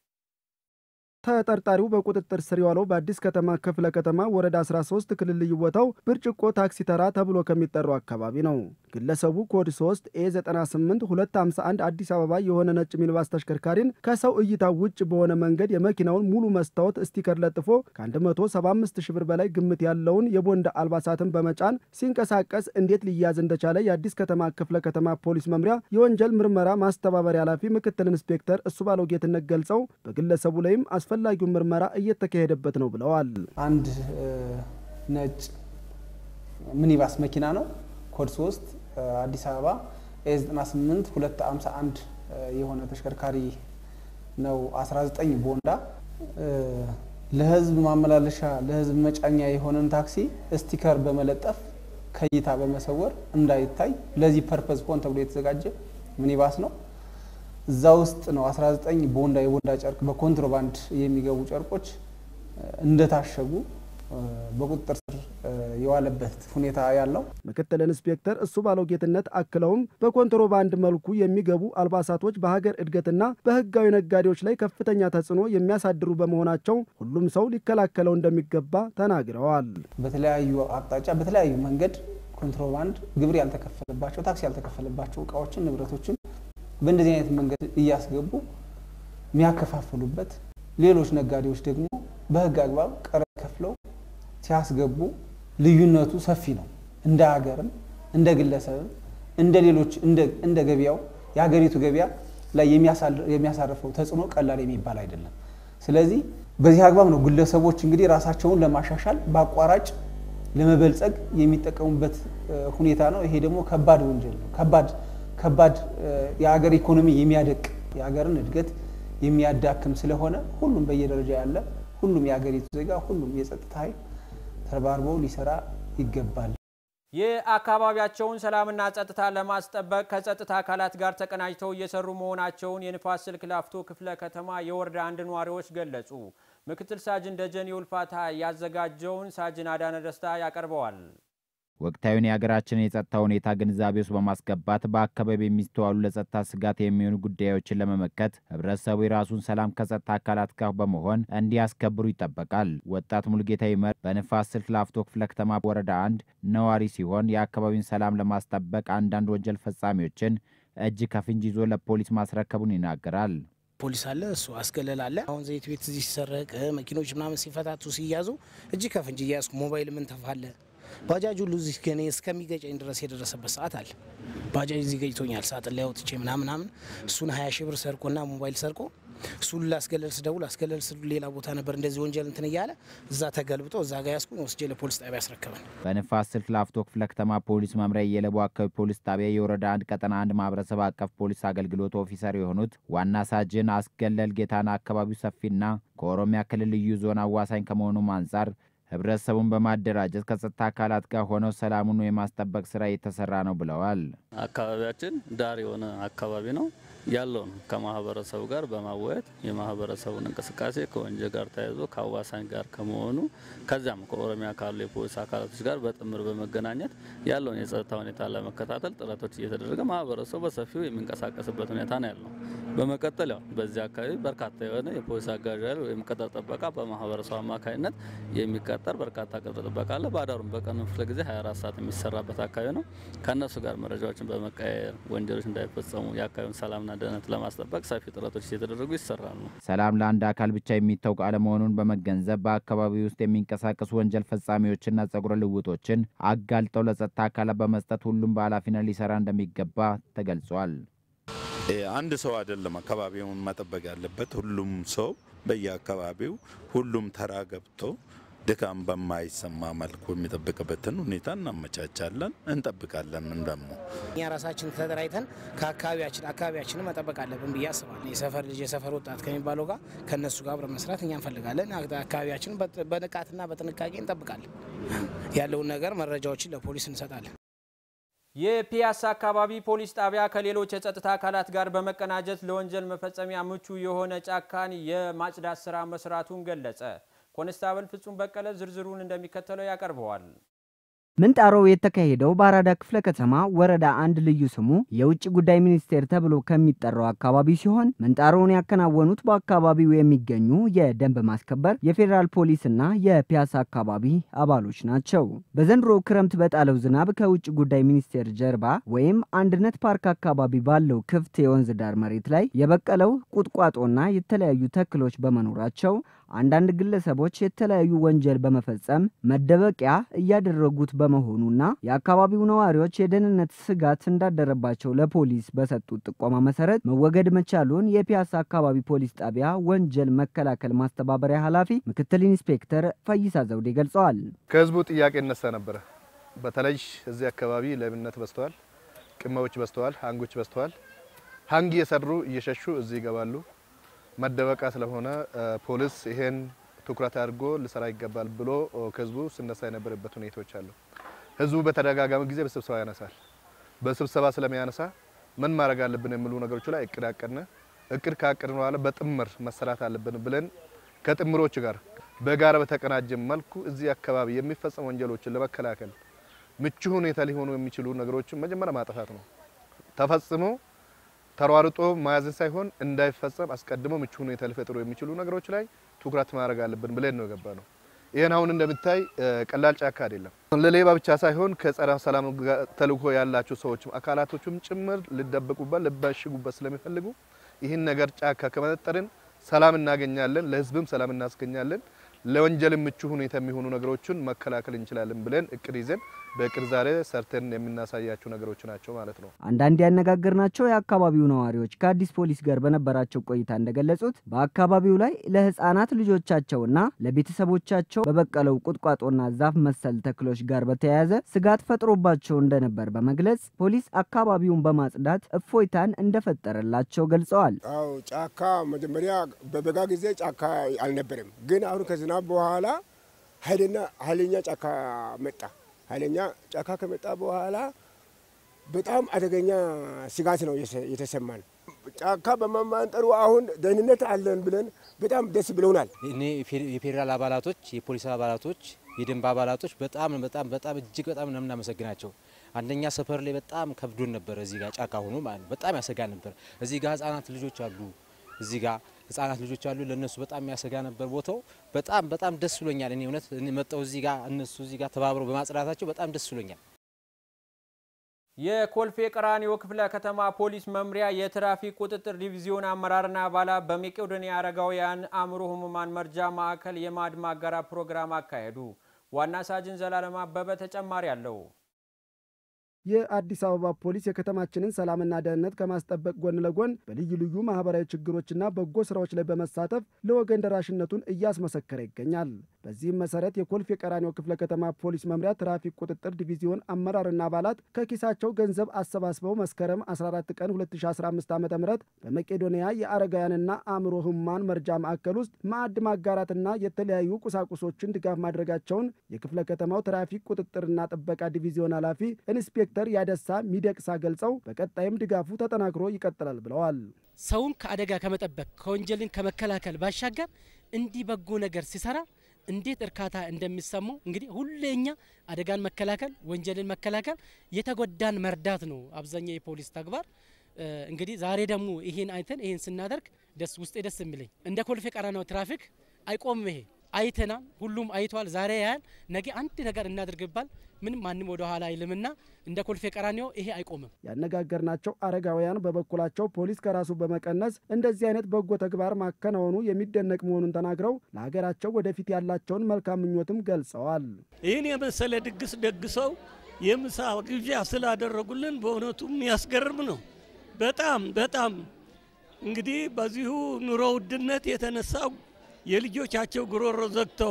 ተጠርጣሪው በቁጥጥር ስር የዋለው በአዲስ ከተማ ክፍለ ከተማ ወረዳ 13 ክልል ልዩ ቦታው ብርጭቆ ታክሲ ተራ ተብሎ ከሚጠራው አካባቢ ነው። ግለሰቡ ኮድ 3 ኤ 98 251 አዲስ አበባ የሆነ ነጭ ሚኒባስ ተሽከርካሪን ከሰው እይታ ውጭ በሆነ መንገድ የመኪናውን ሙሉ መስታወት ስቲከር ለጥፎ ከ175 ሺህ ብር በላይ ግምት ያለውን የቦንድ አልባሳትን በመጫን ሲንቀሳቀስ እንዴት ሊያዝ እንደቻለ የአዲስ ከተማ ክፍለ ከተማ ፖሊስ መምሪያ የወንጀል ምርመራ ማስተባበሪያ ኃላፊ ምክትል ኢንስፔክተር እሱ ባለው ጌትነት ገልጸው በግለሰቡ ላይም አስፈላጊውን ምርመራ እየተካሄደበት ነው ብለዋል። አንድ ነጭ ሚኒባስ መኪና ነው። ኮድ 3 አዲስ አበባ ኤ98 251 የሆነ ተሽከርካሪ ነው። 19 ቦንዳ ለህዝብ ማመላለሻ ለህዝብ መጫኛ የሆነን ታክሲ ስቲከር በመለጠፍ ከእይታ በመሰወር እንዳይታይ ለዚህ ፐርፐዝ ሆን ተብሎ የተዘጋጀ ሚኒባስ ነው። እዛ ውስጥ ነው 19 ቦንዳ የቦንዳ ጨርቅ በኮንትሮባንድ የሚገቡ ጨርቆች እንደታሸጉ በቁጥጥር ስር የዋለበት ሁኔታ ያለው ምክትል ኢንስፔክተር እሱ ባለው ጌትነት አክለውም በኮንትሮባንድ መልኩ የሚገቡ አልባሳቶች በሀገር እድገትና በህጋዊ ነጋዴዎች ላይ ከፍተኛ ተጽዕኖ የሚያሳድሩ በመሆናቸው ሁሉም ሰው ሊከላከለው እንደሚገባ ተናግረዋል። በተለያዩ አቅጣጫ በተለያዩ መንገድ ኮንትሮባንድ ግብር ያልተከፈለባቸው ታክስ ያልተከፈለባቸው እቃዎችን ንብረቶችን በእንደዚህ አይነት መንገድ እያስገቡ የሚያከፋፍሉበት ሌሎች ነጋዴዎች ደግሞ በህግ አግባብ ቀረጥ ከፍለው ሲያስገቡ ልዩነቱ ሰፊ ነው። እንደ ሀገርም እንደ ግለሰብም እንደ ሌሎች እንደ ገበያው የሀገሪቱ ገበያ ላይ የሚያሳርፈው ተጽዕኖ ቀላል የሚባል አይደለም። ስለዚህ በዚህ አግባብ ነው ግለሰቦች እንግዲህ ራሳቸውን ለማሻሻል በአቋራጭ ለመበልጸግ የሚጠቀሙበት ሁኔታ ነው። ይሄ ደግሞ ከባድ ወንጀል ነው። ከባድ ከባድ የሀገር ኢኮኖሚ የሚያደቅ የሀገርን እድገት የሚያዳክም ስለሆነ ሁሉም በየደረጃ ያለ ሁሉም የሀገሪቱ ዜጋ ሁሉም የጸጥታ ኃይል ተረባርበው ሊሰራ ይገባል። የአካባቢያቸውን ሰላምና ጸጥታ ለማስጠበቅ ከጸጥታ አካላት ጋር ተቀናጅተው እየሰሩ መሆናቸውን የንፋስ ስልክ ላፍቶ ክፍለ ከተማ የወረዳ አንድ ነዋሪዎች ገለጹ። ምክትል ሳጅን ደጀኔ ውልፋታ ያዘጋጀውን ሳጅን አዳነ ደስታ ያቀርበዋል። ወቅታዊውን የሀገራችንን የጸጥታ ሁኔታ ግንዛቤ ውስጥ በማስገባት በአካባቢ የሚስተዋሉ ለጸጥታ ስጋት የሚሆኑ ጉዳዮችን ለመመከት ህብረተሰቡ የራሱን ሰላም ከጸጥታ አካላት ጋር በመሆን እንዲያስከብሩ ይጠበቃል። ወጣት ሙሉጌታ ይመር በንፋስ ስልክ ላፍቶ ክፍለ ከተማ ወረዳ አንድ ነዋሪ ሲሆን የአካባቢውን ሰላም ለማስጠበቅ አንዳንድ ወንጀል ፈጻሚዎችን እጅ ከፍንጅ ይዞ ለፖሊስ ማስረከቡን ይናገራል። ፖሊስ አለ፣ እሱ አስገለል አለ። አሁን ዘይት ቤት እዚህ ሲሰረቅ መኪኖች ምናምን ሲፈታቱ ሲያዙ እጅ ከፍንጅ እያያዝኩ ሞባይል ምን ተፋለ ባጃጅ ሁሉ እዚህ ከኔ እስከሚገጨኝ ድረስ የደረሰበት ሰዓት አለ። ባጃጅ እዚህ ገጭቶኛል። ሳጥን ላይ አውጥቼ ምናምናምን እሱን ሀያ ሺህ ብር ሰርቆና ሞባይል ሰርቆ እሱን ላስገለል ስደውል አስገለል ስ ሌላ ቦታ ነበር እንደዚህ ወንጀል እንትን እያለ እዛ ተገልብጦ እዛ ጋ ያስኩኝ ወስጄ ለፖሊስ ጣቢያ ያስረከበን። በንፋስ ስልክ ላፍቶ ክፍለ ከተማ ፖሊስ መምሪያ የለቡ አካባቢ ፖሊስ ጣቢያ የወረዳ አንድ ቀጠና አንድ ማህበረሰብ አቀፍ ፖሊስ አገልግሎት ኦፊሰር የሆኑት ዋና ሳጅን አስገለል ጌታና አካባቢው ሰፊና ከኦሮሚያ ክልል ልዩ ዞን አዋሳኝ ከመሆኑም አንጻር ህብረተሰቡን በማደራጀት ከጸጥታ አካላት ጋር ሆነው ሰላሙን የማስጠበቅ ስራ እየተሰራ ነው ብለዋል። አካባቢያችን ዳር የሆነ አካባቢ ነው ያለውን ከማህበረሰቡ ጋር በማወያየት የማህበረሰቡን እንቅስቃሴ ከወንጀል ጋር ተያይዞ ከአዋሳኝ ጋር ከመሆኑ ከዚያም ከኦሮሚያ ካሉ የፖሊስ አካላቶች ጋር በጥምር በመገናኘት ያለውን የጸጥታ ሁኔታ ለመከታተል ጥረቶች እየተደረገ ማህበረሰቡ በሰፊው የሚንቀሳቀስበት ሁኔታ ነው ያለው። በመቀጠል ያው በዚህ አካባቢ በርካታ የሆነ የፖሊስ አጋዥ ኃይል ወይም ቅጥር ጥበቃ በማህበረሰቡ አማካኝነት የሚቀጠር በርካታ ቅጥር ጥበቃ አለ። በአዳሩም በቀኑ ክፍለ ጊዜ 24 ሰዓት የሚሰራበት አካባቢ ነው። ከእነሱ ጋር መረጃዎችን በመቀያየር ወንጀሎች እንዳይፈጸሙ የአካባቢውን ሰላምና ደህንነት ለማስጠበቅ ሰፊ ጥረቶች እየተደረጉ ይሰራሉ። ሰላም ለአንድ አካል ብቻ የሚታወቅ አለመሆኑን በመገንዘብ በአካባቢው ውስጥ የሚንቀሳቀሱ ወንጀል ፈጻሚዎችና ጸጉረ ልውጦችን አጋልጠው ለጸጥታ አካላት በመስጠት ሁሉም በኃላፊነት ሊሰራ እንደሚገባ ተገልጿል። አንድ ሰው አይደለም አካባቢውን መጠበቅ ያለበት፣ ሁሉም ሰው በየአካባቢው ሁሉም ተራ ገብቶ ድካም በማይሰማ መልኩ የሚጠብቅበትን ሁኔታ እናመቻቻለን፣ እንጠብቃለን። ደግሞ እኛ ራሳችን ተደራጅተን ከአካባቢያችን አካባቢያችንን መጠበቅ አለብን ብዬ አስባለሁ። የሰፈር ልጅ የሰፈር ወጣት ከሚባለው ጋር ከእነሱ ጋር አብረን መስራት እኛ እንፈልጋለን። አካባቢያችንን በንቃትና በጥንቃቄ እንጠብቃለን። ያለውን ነገር መረጃዎችን ለፖሊስ እንሰጣለን። የፒያሳ አካባቢ ፖሊስ ጣቢያ ከሌሎች የጸጥታ አካላት ጋር በመቀናጀት ለወንጀል መፈጸሚያ ምቹ የሆነ ጫካን የማጽዳት ስራ መስራቱን ገለጸ። ኮንስታብል ፍጹም በቀለ ዝርዝሩን እንደሚከተለው ያቀርበዋል። ምንጣሮው የተካሄደው በአራዳ ክፍለ ከተማ ወረዳ አንድ ልዩ ስሙ የውጭ ጉዳይ ሚኒስቴር ተብሎ ከሚጠራው አካባቢ ሲሆን ምንጣሮውን ያከናወኑት በአካባቢው የሚገኙ የደንብ ማስከበር የፌዴራል ፖሊስና የፒያሳ አካባቢ አባሎች ናቸው። በዘንድሮ ክረምት በጣለው ዝናብ ከውጭ ጉዳይ ሚኒስቴር ጀርባ ወይም አንድነት ፓርክ አካባቢ ባለው ክፍት የወንዝ ዳር መሬት ላይ የበቀለው ቁጥቋጦና የተለያዩ ተክሎች በመኖራቸው አንዳንድ ግለሰቦች የተለያዩ ወንጀል በመፈጸም መደበቂያ እያደረጉት በመሆኑና የአካባቢው ነዋሪዎች የደህንነት ስጋት እንዳደረባቸው ለፖሊስ በሰጡት ጥቆማ መሰረት መወገድ መቻሉን የፒያሳ አካባቢ ፖሊስ ጣቢያ ወንጀል መከላከል ማስተባበሪያ ኃላፊ ምክትል ኢንስፔክተር ፈይሳ ዘውዴ ገልጸዋል። ከህዝቡ ጥያቄ እነሳ ነበረ። በተለይ እዚህ አካባቢ ሌብነት በዝተዋል፣ ቅማዎች በዝተዋል፣ ሀንጎች በዝተዋል። ሀንግ እየሰሩ እየሸሹ እዚህ ይገባሉ። መደበቃ ስለሆነ ፖሊስ ይሄን ትኩረት አድርጎ ሊሰራ ይገባል ብሎ ከህዝቡ ሲነሳ የነበረበት ሁኔታዎች አሉ። ህዝቡ በተደጋጋሚ ጊዜ በስብሰባ ያነሳል። በስብሰባ ስለሚያነሳ ምን ማድረግ አለብን የሚሉ ነገሮች ላይ እቅድ አቀድን። እቅድ ካቀድን በኋላ በጥምር መሰራት አለብን ብለን ከጥምሮች ጋር በጋራ በተቀናጀ መልኩ እዚህ አካባቢ የሚፈጸሙ ወንጀሎችን ለመከላከል ምቹ ሁኔታ ሊሆኑ የሚችሉ ነገሮችን መጀመሪያ ማጥፋት ነው። ተፈጽሞ ተሯርጦ መያዝን ሳይሆን እንዳይፈጸም አስቀድሞ ምቹ ሁኔታ ሊፈጥሩ የሚችሉ ነገሮች ላይ ትኩረት ማድረግ አለብን ብለን ነው የገባ ነው። ይህን አሁን እንደምታይ ቀላል ጫካ አይደለም። ለሌባ ብቻ ሳይሆን ከጸረ ሰላም ተልዕኮ ያላቸው ሰዎችም አካላቶችም ጭምር ሊደበቁበት ሊባሽጉበት ስለሚፈልጉ ይህን ነገር ጫካ ከመጠጠርን ሰላም እናገኛለን፣ ለህዝብም ሰላም እናስገኛለን፣ ለወንጀልም ምቹ ሁኔታ የሚሆኑ ነገሮችን መከላከል እንችላለን ብለን እቅድ ይዘን በእቅድ ዛሬ ሰርተን የምናሳያቸው ነገሮች ናቸው ማለት ነው። አንዳንድ ያነጋገርናቸው የአካባቢው ነዋሪዎች ከአዲስ ፖሊስ ጋር በነበራቸው ቆይታ እንደገለጹት በአካባቢው ላይ ለህፃናት ልጆቻቸውና ለቤተሰቦቻቸው በበቀለው ቁጥቋጦና ዛፍ መሰል ተክሎች ጋር በተያያዘ ስጋት ፈጥሮባቸው እንደነበር በመግለጽ ፖሊስ አካባቢውን በማጽዳት እፎይታን እንደፈጠረላቸው ገልጸዋል። አዎ ጫካ መጀመሪያ በበጋ ጊዜ ጫካ አልነበረም፣ ግን አሁን ከዝናብ በኋላ ኃይለኛ ኃይለኛ ጫካ መጣ። ኃይለኛ ጫካ ከመጣ በኋላ በጣም አደገኛ ስጋት ነው የተሰማን። ጫካ በመማንጠሩ አሁን ደህንነት አለን ብለን በጣም ደስ ብለውናል። እኔ የፌዴራል አባላቶች፣ የፖሊስ አባላቶች፣ የደንብ አባላቶች በጣም በጣም በጣም እጅግ በጣም ነው የምናመሰግናቸው። አንደኛ ሰፈር ላይ በጣም ከብዶን ነበር። እዚህ ጋር ጫካ ሆኖ ማለት ነው በጣም ያሰጋ ነበር። እዚህ ጋር ህጻናት ልጆች አሉ። እዚህ ጋር ህጻናት ልጆች አሉ። ለእነሱ በጣም የሚያሰጋ ነበር ቦታው። በጣም በጣም ደስ ብሎኛል። እኔ እውነት መጣው እዚህ ጋር እነሱ እዚህ ጋር ተባብረው በማጽዳታቸው በጣም ደስ ብሎኛል። የኮልፌ ቀራኒዮ ክፍለ ከተማ ፖሊስ መምሪያ የትራፊክ ቁጥጥር ዲቪዚዮን አመራርና አባላት በመቄዶንያ አረጋውያን አእምሮ ህሙማን መርጃ ማዕከል የማዕድ ማጋራት ፕሮግራም አካሄዱ። ዋና ሳጅን ዘላለም አበበ ተጨማሪ አለው። የአዲስ አበባ ፖሊስ የከተማችንን ሰላምና ደህንነት ከማስጠበቅ ጎን ለጎን በልዩ ልዩ ማህበራዊ ችግሮችና በጎ ስራዎች ላይ በመሳተፍ ለወገን ደራሽነቱን እያስመሰከረ ይገኛል። በዚህም መሰረት የኮልፌ ቀራኒዮ ክፍለ ከተማ ፖሊስ መምሪያ ትራፊክ ቁጥጥር ዲቪዚዮን አመራርና አባላት ከኪሳቸው ገንዘብ አሰባስበው መስከረም 14 ቀን 2015 ዓ ም በመቄዶንያ የአረጋውያንና አእምሮ ህሙማን መርጃ ማዕከል ውስጥ ማዕድ ማጋራትና የተለያዩ ቁሳቁሶችን ድጋፍ ማድረጋቸውን የክፍለ ከተማው ትራፊክ ቁጥጥርና ጥበቃ ዲቪዚዮን ኃላፊ ኢንስፔክተር ዶክተር ያደሳ ሚደቅሳ ገልጸው በቀጣይም ድጋፉ ተጠናክሮ ይቀጥላል ብለዋል። ሰውን ከአደጋ ከመጠበቅ ከወንጀልን ከመከላከል ባሻገር እንዲህ በጎ ነገር ሲሰራ እንዴት እርካታ እንደሚሰማው እንግዲህ ሁሌኛ አደጋን መከላከል፣ ወንጀልን መከላከል፣ የተጎዳን መርዳት ነው አብዛኛው የፖሊስ ተግባር። እንግዲህ ዛሬ ደግሞ ይሄን አይተን ይሄን ስናደርግ ደስ ውስጤ ደስ የሚለኝ እንደ ኮልፌ ቀራኒዮ ትራፊክ አይቆምም። ይሄ አይተናል፣ ሁሉም አይቷል። ዛሬ ያህል ነገ አንድ ነገር እናድርግባል ምንም ማንም ወደ ኋላ አይልምና እንደ ኮልፌ ቀራኒዮ ይሄ አይቆምም። ያነጋገርናቸው አረጋውያን በበኩላቸው ፖሊስ ከራሱ በመቀነስ እንደዚህ አይነት በጎ ተግባር ማከናወኑ የሚደነቅ መሆኑን ተናግረው ለሀገራቸው ወደፊት ያላቸውን መልካም ምኞትም ገልጸዋል። ይህን የመሰለ ድግስ ደግሰው የምሳ ግብዣ ስላደረጉልን በእውነቱ የሚያስገርም ነው። በጣም በጣም እንግዲህ በዚሁ ኑሮ ውድነት የተነሳ የልጆቻቸው ጉሮሮ ዘግተው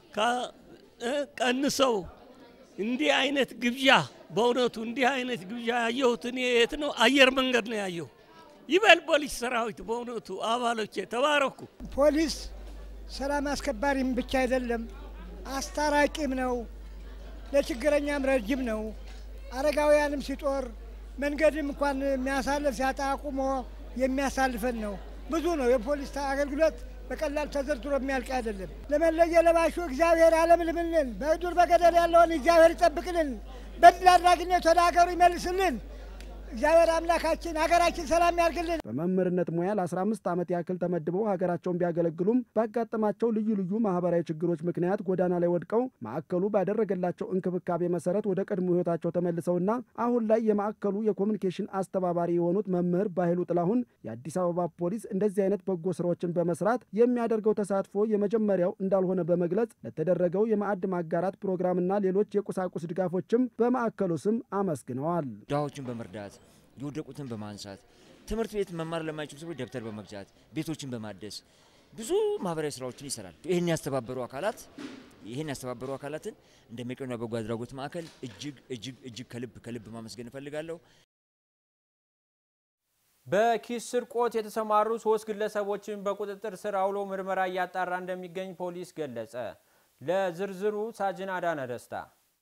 ቀንሰው እንዲህ አይነት ግብዣ በእውነቱ እንዲህ አይነት ግብዣ ያየሁት እኔ የት ነው? አየር መንገድ ነው ያየሁ። ይበል ፖሊስ ሰራዊት በእውነቱ አባሎቼ ተባረኩ። ፖሊስ ሰላም አስከባሪም ብቻ አይደለም፣ አስታራቂም ነው፣ ለችግረኛም ረጅም ነው። አረጋውያንም ሲጦር መንገድም እንኳን የሚያሳልፍ ሲያጣ አቁሞ የሚያሳልፈን ነው። ብዙ ነው የፖሊስ አገልግሎት በቀላል ተዘርዝሮ የሚያልቅ አይደለም። ለመለየ ለባሹ እግዚአብሔር ያለምልምልን፣ በዱር በገደል ያለውን እግዚአብሔር ይጠብቅልን፣ በድል አድራጊነት ወደ ሀገሩ ይመልስልን። እግዚአብሔር አምላካችን ሀገራችን ሰላም ያርግልን። በመምህርነት ሙያ ለ15 ዓመት ያክል ተመድበው ሀገራቸውን ቢያገለግሉም ባጋጠማቸው ልዩ ልዩ ማህበራዊ ችግሮች ምክንያት ጎዳና ላይ ወድቀው ማዕከሉ ባደረገላቸው እንክብካቤ መሰረት ወደ ቀድሞ ህይወታቸው ተመልሰውና አሁን ላይ የማዕከሉ የኮሚኒኬሽን አስተባባሪ የሆኑት መምህር ባህሉ ጥላሁን የአዲስ አበባ ፖሊስ እንደዚህ አይነት በጎ ስራዎችን በመስራት የሚያደርገው ተሳትፎ የመጀመሪያው እንዳልሆነ በመግለጽ ለተደረገው የማዕድ ማጋራት ፕሮግራምና ሌሎች የቁሳቁስ ድጋፎችም በማዕከሉ ስም አመስግነዋል። ድሆችን በመርዳት የወደቁትን በማንሳት ትምህርት ቤት መማር ለማይችሉ ሰዎች ደብተር በመግዛት ቤቶችን በማደስ ብዙ ማህበራዊ ስራዎችን ይሰራል። ይህን ያስተባበሩ አካላት ይህን ያስተባበሩ አካላትን እንደ መቄዶንያ በጎ አድራጎት ማዕከል እጅግ እጅግ እጅግ ከልብ ከልብ ማመስገን እፈልጋለሁ። በኪስ ስርቆት የተሰማሩ ሶስት ግለሰቦችን በቁጥጥር ስር አውሎ ምርመራ እያጣራ እንደሚገኝ ፖሊስ ገለጸ። ለዝርዝሩ ሳጅን አዳነ ደስታ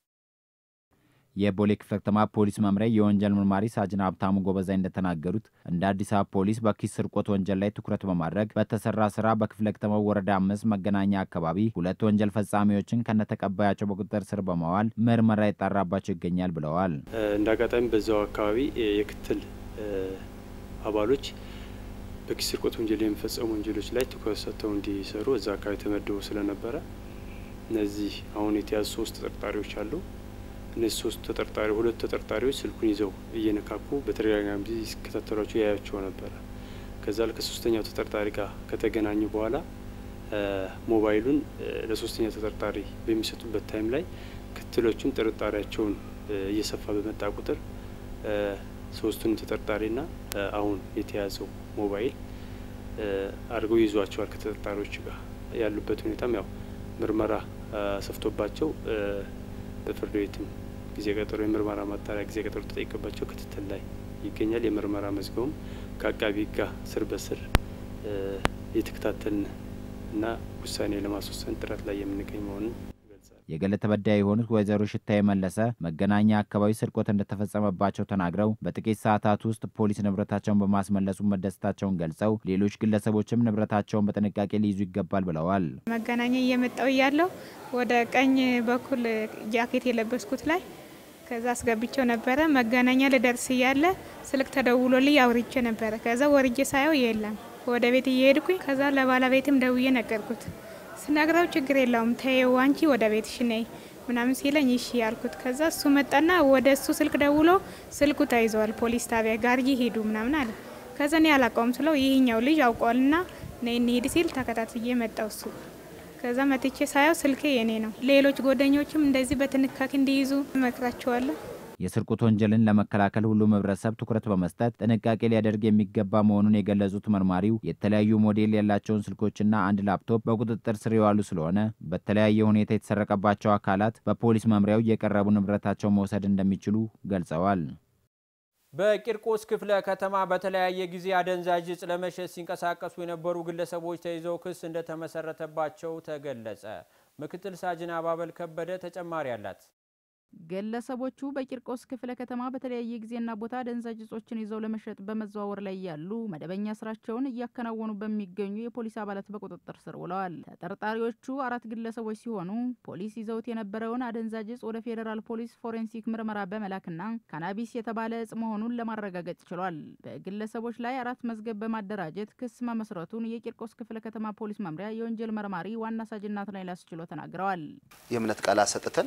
የቦሌ ክፍለ ከተማ ፖሊስ መምሪያ የወንጀል ምርማሪ ሳጅን ሀብታሙ ጎበዛይ እንደተናገሩት እንደ አዲስ አበባ ፖሊስ በኪስ ስርቆት ወንጀል ላይ ትኩረት በማድረግ በተሰራ ስራ በክፍለ ከተማው ወረዳ አምስት መገናኛ አካባቢ ሁለት ወንጀል ፈጻሚዎችን ከነተቀባያቸው በቁጥጥር ስር በማዋል ምርመራ ይጣራባቸው ይገኛል ብለዋል። እንደ አጋጣሚ በዛው አካባቢ የክትል አባሎች በኪስ ስርቆት ወንጀል የሚፈጸሙ ወንጀሎች ላይ ትኩረት ሰጥተው እንዲሰሩ እዛ አካባቢ ተመድበው ስለነበረ እነዚህ አሁን የተያዙ ሶስት ተጠርጣሪዎች አሉ። እነዚህ ሶስት ተጠርጣሪ ሁለቱ ተጠርጣሪዎች ስልኩን ይዘው እየነካኩ በተደጋጋሚ ጊዜ ሲከታተሏቸው ያያቸው ነበረ። ከዛ ከሶስተኛው ተጠርጣሪ ጋር ከተገናኙ በኋላ ሞባይሉን ለሶስተኛ ተጠርጣሪ በሚሰጡበት ታይም ላይ ክትሎቹን ጥርጣሬያቸውን እየሰፋ በመጣ ቁጥር ሶስቱን ተጠርጣሪና አሁን የተያዘው ሞባይል አድርገው ይዟቸዋል። ከተጠርጣሪዎች ጋር ያሉበት ሁኔታም ያው ምርመራ ሰፍቶባቸው በፍርድ ቤትም ጊዜ ቀጠሮ የምርመራ ማጣሪያ ጊዜ ቀጠሮ ተጠይቀባቸው ክትትል ላይ ይገኛል። የምርመራ መዝገቡም ከአቃቢ ጋር ስር በስር የተከታተልን እና ውሳኔ ለማስወሰን ጥረት ላይ የምንገኝ መሆኑን ይገልጻል። የግል ተበዳይ የሆኑት ወይዘሮ ሽታዬ መለሰ መገናኛ አካባቢ ስርቆት እንደተፈጸመባቸው ተናግረው በጥቂት ሰዓታት ውስጥ ፖሊስ ንብረታቸውን በማስመለሱ መደሰታቸውን ገልጸው ሌሎች ግለሰቦችም ንብረታቸውን በጥንቃቄ ሊይዙ ይገባል ብለዋል። መገናኛ እየመጣው እያለው ወደ ቀኝ በኩል ጃኬት የለበስኩት ላይ ከዛ አስገብቸው ነበረ። መገናኛ ልደርስ እያለ ስልክ ተደውሎልኝ አውርቼ ነበረ። ከዛ ወርጄ ሳየው የለም። ወደ ቤት እየሄድኩኝ ከዛ ለባለቤትም ደውዬ ነገርኩት። ስነግረው ችግር የለውም ተይው አንቺ ወደ ቤትሽ ነይ ምናምን ሲለኝ እሺ ያልኩት። ከዛ እሱ መጣና ወደ እሱ ስልክ ደውሎ ስልኩ ተይዘዋል ፖሊስ ጣቢያ ጋርጂ ሄዱ ምናምን አለ። ከዛ እኔ አላውቀውም ስለው ይህኛው ልጅ አውቋልና ነይ እንሂድ ሲል ተከታትዬ መጣው እሱ ከዛ መጥቼ ሳየው ስልኬ የኔ ነው። ሌሎች ጓደኞችም እንደዚህ በጥንቃቄ እንዲይዙ እመክራቸዋለሁ። የስርቆት ወንጀልን ለመከላከል ሁሉም ህብረተሰብ ትኩረት በመስጠት ጥንቃቄ ሊያደርግ የሚገባ መሆኑን የገለጹት መርማሪው የተለያዩ ሞዴል ያላቸውን ስልኮችና አንድ ላፕቶፕ በቁጥጥር ስር የዋሉ ስለሆነ በተለያየ ሁኔታ የተሰረቀባቸው አካላት በፖሊስ መምሪያው እየቀረቡ ንብረታቸውን መውሰድ እንደሚችሉ ገልጸዋል። በቂርቆስ ክፍለ ከተማ በተለያየ ጊዜ አደንዛዥ እጽ ለመሸጥ ሲንቀሳቀሱ የነበሩ ግለሰቦች ተይዘው ክስ እንደተመሰረተባቸው ተገለጸ። ምክትል ሳጅን አባበል ከበደ ተጨማሪ አላት። ግለሰቦቹ በቂርቆስ ክፍለ ከተማ በተለያየ ጊዜና ቦታ አደንዛዥ እጾችን ይዘው ለመሸጥ በመዘዋወር ላይ ያሉ መደበኛ ስራቸውን እያከናወኑ በሚገኙ የፖሊስ አባላት በቁጥጥር ስር ውለዋል። ተጠርጣሪዎቹ አራት ግለሰቦች ሲሆኑ ፖሊስ ይዘውት የነበረውን አደንዛዥ እጽ ወደ ፌዴራል ፖሊስ ፎሬንሲክ ምርመራ በመላክና ካናቢስ የተባለ እጽ መሆኑን ለማረጋገጥ ችሏል። በግለሰቦች ላይ አራት መዝገብ በማደራጀት ክስ መመስረቱን የቂርቆስ ክፍለ ከተማ ፖሊስ መምሪያ የወንጀል መርማሪ ዋና ሳጅን ናትናኤል አስችሎ ተናግረዋል። የእምነት ቃል አሰጥተን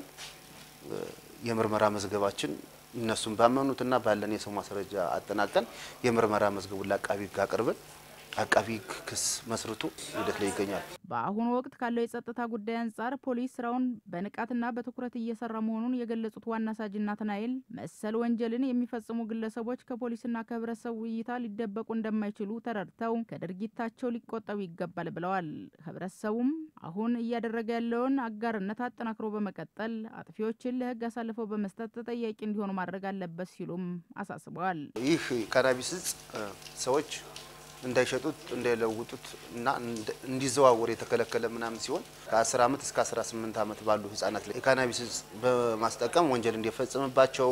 የምርመራ መዝገባችን እነሱም ባመኑትና ባለን የሰው ማስረጃ አጠናቀን የምርመራ መዝገቡን ለአቃቢ ሕግ አቅርበን አቃቢ ሕግ ክስ መስርቶ ሂደት ላይ ይገኛል። በአሁኑ ወቅት ካለው የጸጥታ ጉዳይ አንጻር ፖሊስ ስራውን በንቃትና በትኩረት እየሰራ መሆኑን የገለጹት ዋና ሳጅን ናትናኤል መሰል ወንጀልን የሚፈጽሙ ግለሰቦች ከፖሊስና ከህብረተሰቡ እይታ ሊደበቁ እንደማይችሉ ተረድተው ከድርጊታቸው ሊቆጠቡ ይገባል ብለዋል። ህብረተሰቡም አሁን እያደረገ ያለውን አጋርነት አጠናክሮ በመቀጠል አጥፊዎችን ለህግ አሳልፈው በመስጠት ተጠያቂ እንዲሆኑ ማድረግ አለበት ሲሉም አሳስበዋል። ይህ ካናቢስ እጽ ሰዎች እንዳይሸጡት እንዳይለውጡት እና እንዲዘዋወር የተከለከለ ምናምን ሲሆን ከ10 ዓመት እስከ 18 ዓመት ባሉ ህጻናት ላይ የካናቢስ እጽ በማስጠቀም ወንጀል እንዲፈጽምባቸው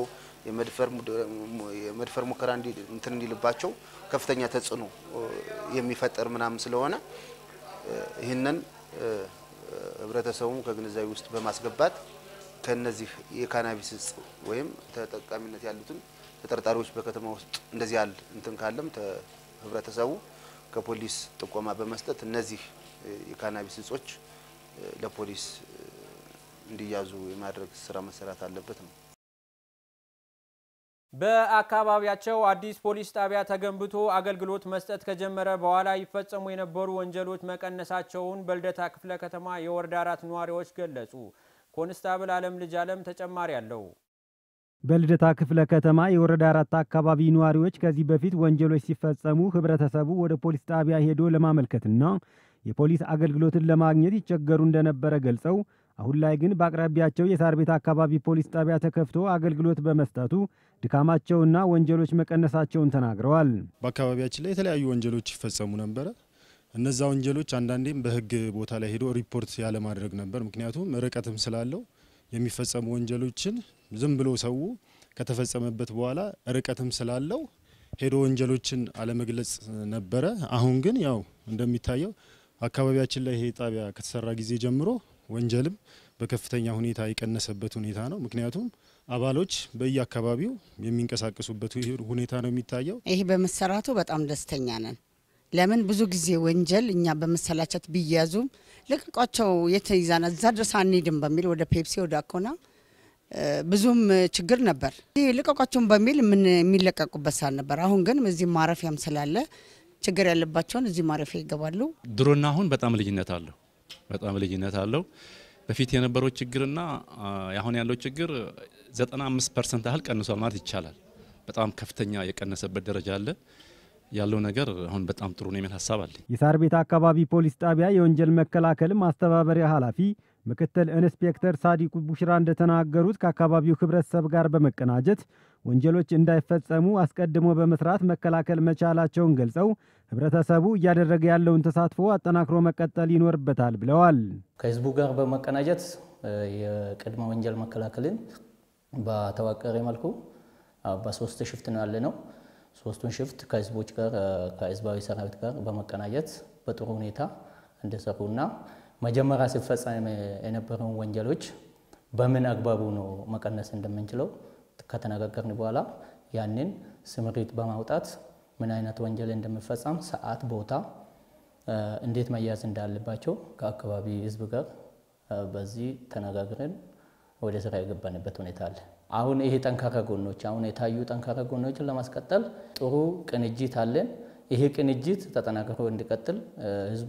የመድፈር ሙከራ እንትን እንዲልባቸው ከፍተኛ ተጽዕኖ የሚፈጠር ምናምን ስለሆነ ይህንን ህብረተሰቡ ከግንዛቤ ውስጥ በማስገባት ከነዚህ የካናቢስ እጽ ወይም ተጠቃሚነት ያሉትን ተጠርጣሪዎች በከተማ ውስጥ እንደዚህ ያለ እንትን ካለም ህብረተሰቡ ከፖሊስ ጥቆማ በመስጠት እነዚህ የካናቢስ እጾች ለፖሊስ እንዲያዙ የማድረግ ስራ መሰራት አለበት ነው። በአካባቢያቸው አዲስ ፖሊስ ጣቢያ ተገንብቶ አገልግሎት መስጠት ከጀመረ በኋላ ይፈጸሙ የነበሩ ወንጀሎች መቀነሳቸውን በልደታ ክፍለ ከተማ የወረዳ አራት ነዋሪዎች ገለጹ። ኮንስታብል አለም ልጅ አለም ተጨማሪ አለው። በልደታ ክፍለ ከተማ የወረዳ አራት አካባቢ ነዋሪዎች ከዚህ በፊት ወንጀሎች ሲፈጸሙ ህብረተሰቡ ወደ ፖሊስ ጣቢያ ሄዶ ለማመልከትና የፖሊስ አገልግሎትን ለማግኘት ይቸገሩ እንደነበረ ገልጸው አሁን ላይ ግን በአቅራቢያቸው የሳር ቤት አካባቢ ፖሊስ ጣቢያ ተከፍቶ አገልግሎት በመስጠቱ ድካማቸውና ወንጀሎች መቀነሳቸውን ተናግረዋል። በአካባቢያችን ላይ የተለያዩ ወንጀሎች ይፈጸሙ ነበረ። እነዛ ወንጀሎች አንዳንዴም በህግ ቦታ ላይ ሄዶ ሪፖርት ያለማድረግ ነበር። ምክንያቱም ርቀትም ስላለው የሚፈጸሙ ወንጀሎችን ዝም ብሎ ሰው ከተፈጸመበት በኋላ ርቀትም ስላለው ሄዶ ወንጀሎችን አለመግለጽ ነበረ። አሁን ግን ያው እንደሚታየው አካባቢያችን ላይ ይሄ ጣቢያ ከተሰራ ጊዜ ጀምሮ ወንጀልም በከፍተኛ ሁኔታ የቀነሰበት ሁኔታ ነው። ምክንያቱም አባሎች በየአካባቢው የሚንቀሳቀሱበት ሁኔታ ነው የሚታየው። ይህ በመሰራቱ በጣም ደስተኛ ነን። ለምን ብዙ ጊዜ ወንጀል እኛ በመሰላቸት ቢያዙም ልቀቋቸው የት ይዛና እዛ ድረስ አንሄድም በሚል ወደ ፔፕሲ ወደ አኮና ብዙም ችግር ነበር። ልቀቋቸውን በሚል የሚለቀቁበት ሰዓት ነበር። አሁን ግን እዚህ ማረፊያም ስላለ ችግር ያለባቸውን እዚህ ማረፊያ ይገባሉ። ድሮና አሁን በጣም ልዩነት አለው። በጣም ልዩነት አለው። በፊት የነበረው ችግርና አሁን ያለው ችግር 95 ፐርሰንት ያህል ቀንሷል ማለት ይቻላል። በጣም ከፍተኛ የቀነሰበት ደረጃ አለ። ያለው ነገር አሁን በጣም ጥሩ ነው የሚል ሀሳብ አለኝ። የሳር ቤት አካባቢ ፖሊስ ጣቢያ የወንጀል መከላከል ማስተባበሪያ ኃላፊ ምክትል ኢንስፔክተር ሳዲቁ ቡሽራ እንደተናገሩት ከአካባቢው ህብረተሰብ ጋር በመቀናጀት ወንጀሎች እንዳይፈጸሙ አስቀድሞ በመስራት መከላከል መቻላቸውን ገልጸው ህብረተሰቡ እያደረገ ያለውን ተሳትፎ አጠናክሮ መቀጠል ይኖርበታል ብለዋል። ከህዝቡ ጋር በመቀናጀት የቅድመ ወንጀል መከላከልን በተዋቀረ መልኩ በሶስት ሽፍት ነው ያለ ነው። ሶስቱን ሽፍት ከህዝቦች ጋር ከህዝባዊ ሰራዊት ጋር በመቀናጀት በጥሩ ሁኔታ እንደሰሩና መጀመሪያ ሲፈጸም የነበረውን ወንጀሎች በምን አግባቡ ነው መቀነስ እንደምንችለው ከተነጋገርን በኋላ ያንን ስምሪት በማውጣት ምን አይነት ወንጀል እንደሚፈጸም ሰዓት፣ ቦታ እንዴት መያዝ እንዳለባቸው ከአካባቢ ህዝብ ጋር በዚህ ተነጋግረን ወደ ስራ የገባንበት ሁኔታ አለ። አሁን ይሄ ጠንካራ ጎኖች አሁን የታዩ ጠንካራ ጎኖችን ለማስቀጠል ጥሩ ቅንጅት አለን። ይሄ ቅንጅት ተጠናክሮ እንዲቀጥል ህዝቡ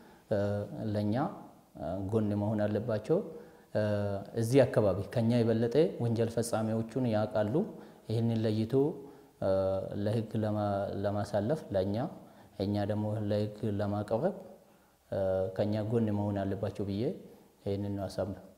ለእኛ ጎን መሆን አለባቸው። እዚህ አካባቢ ከኛ የበለጠ ወንጀል ፈጻሚዎቹን ያውቃሉ። ይህንን ለይቶ ለህግ ለማሳለፍ ለእኛ እኛ ደግሞ ለህግ ለማቅረብ ከኛ ጎን መሆን አለባቸው ብዬ ይህንን ነው ሀሳብ ነው።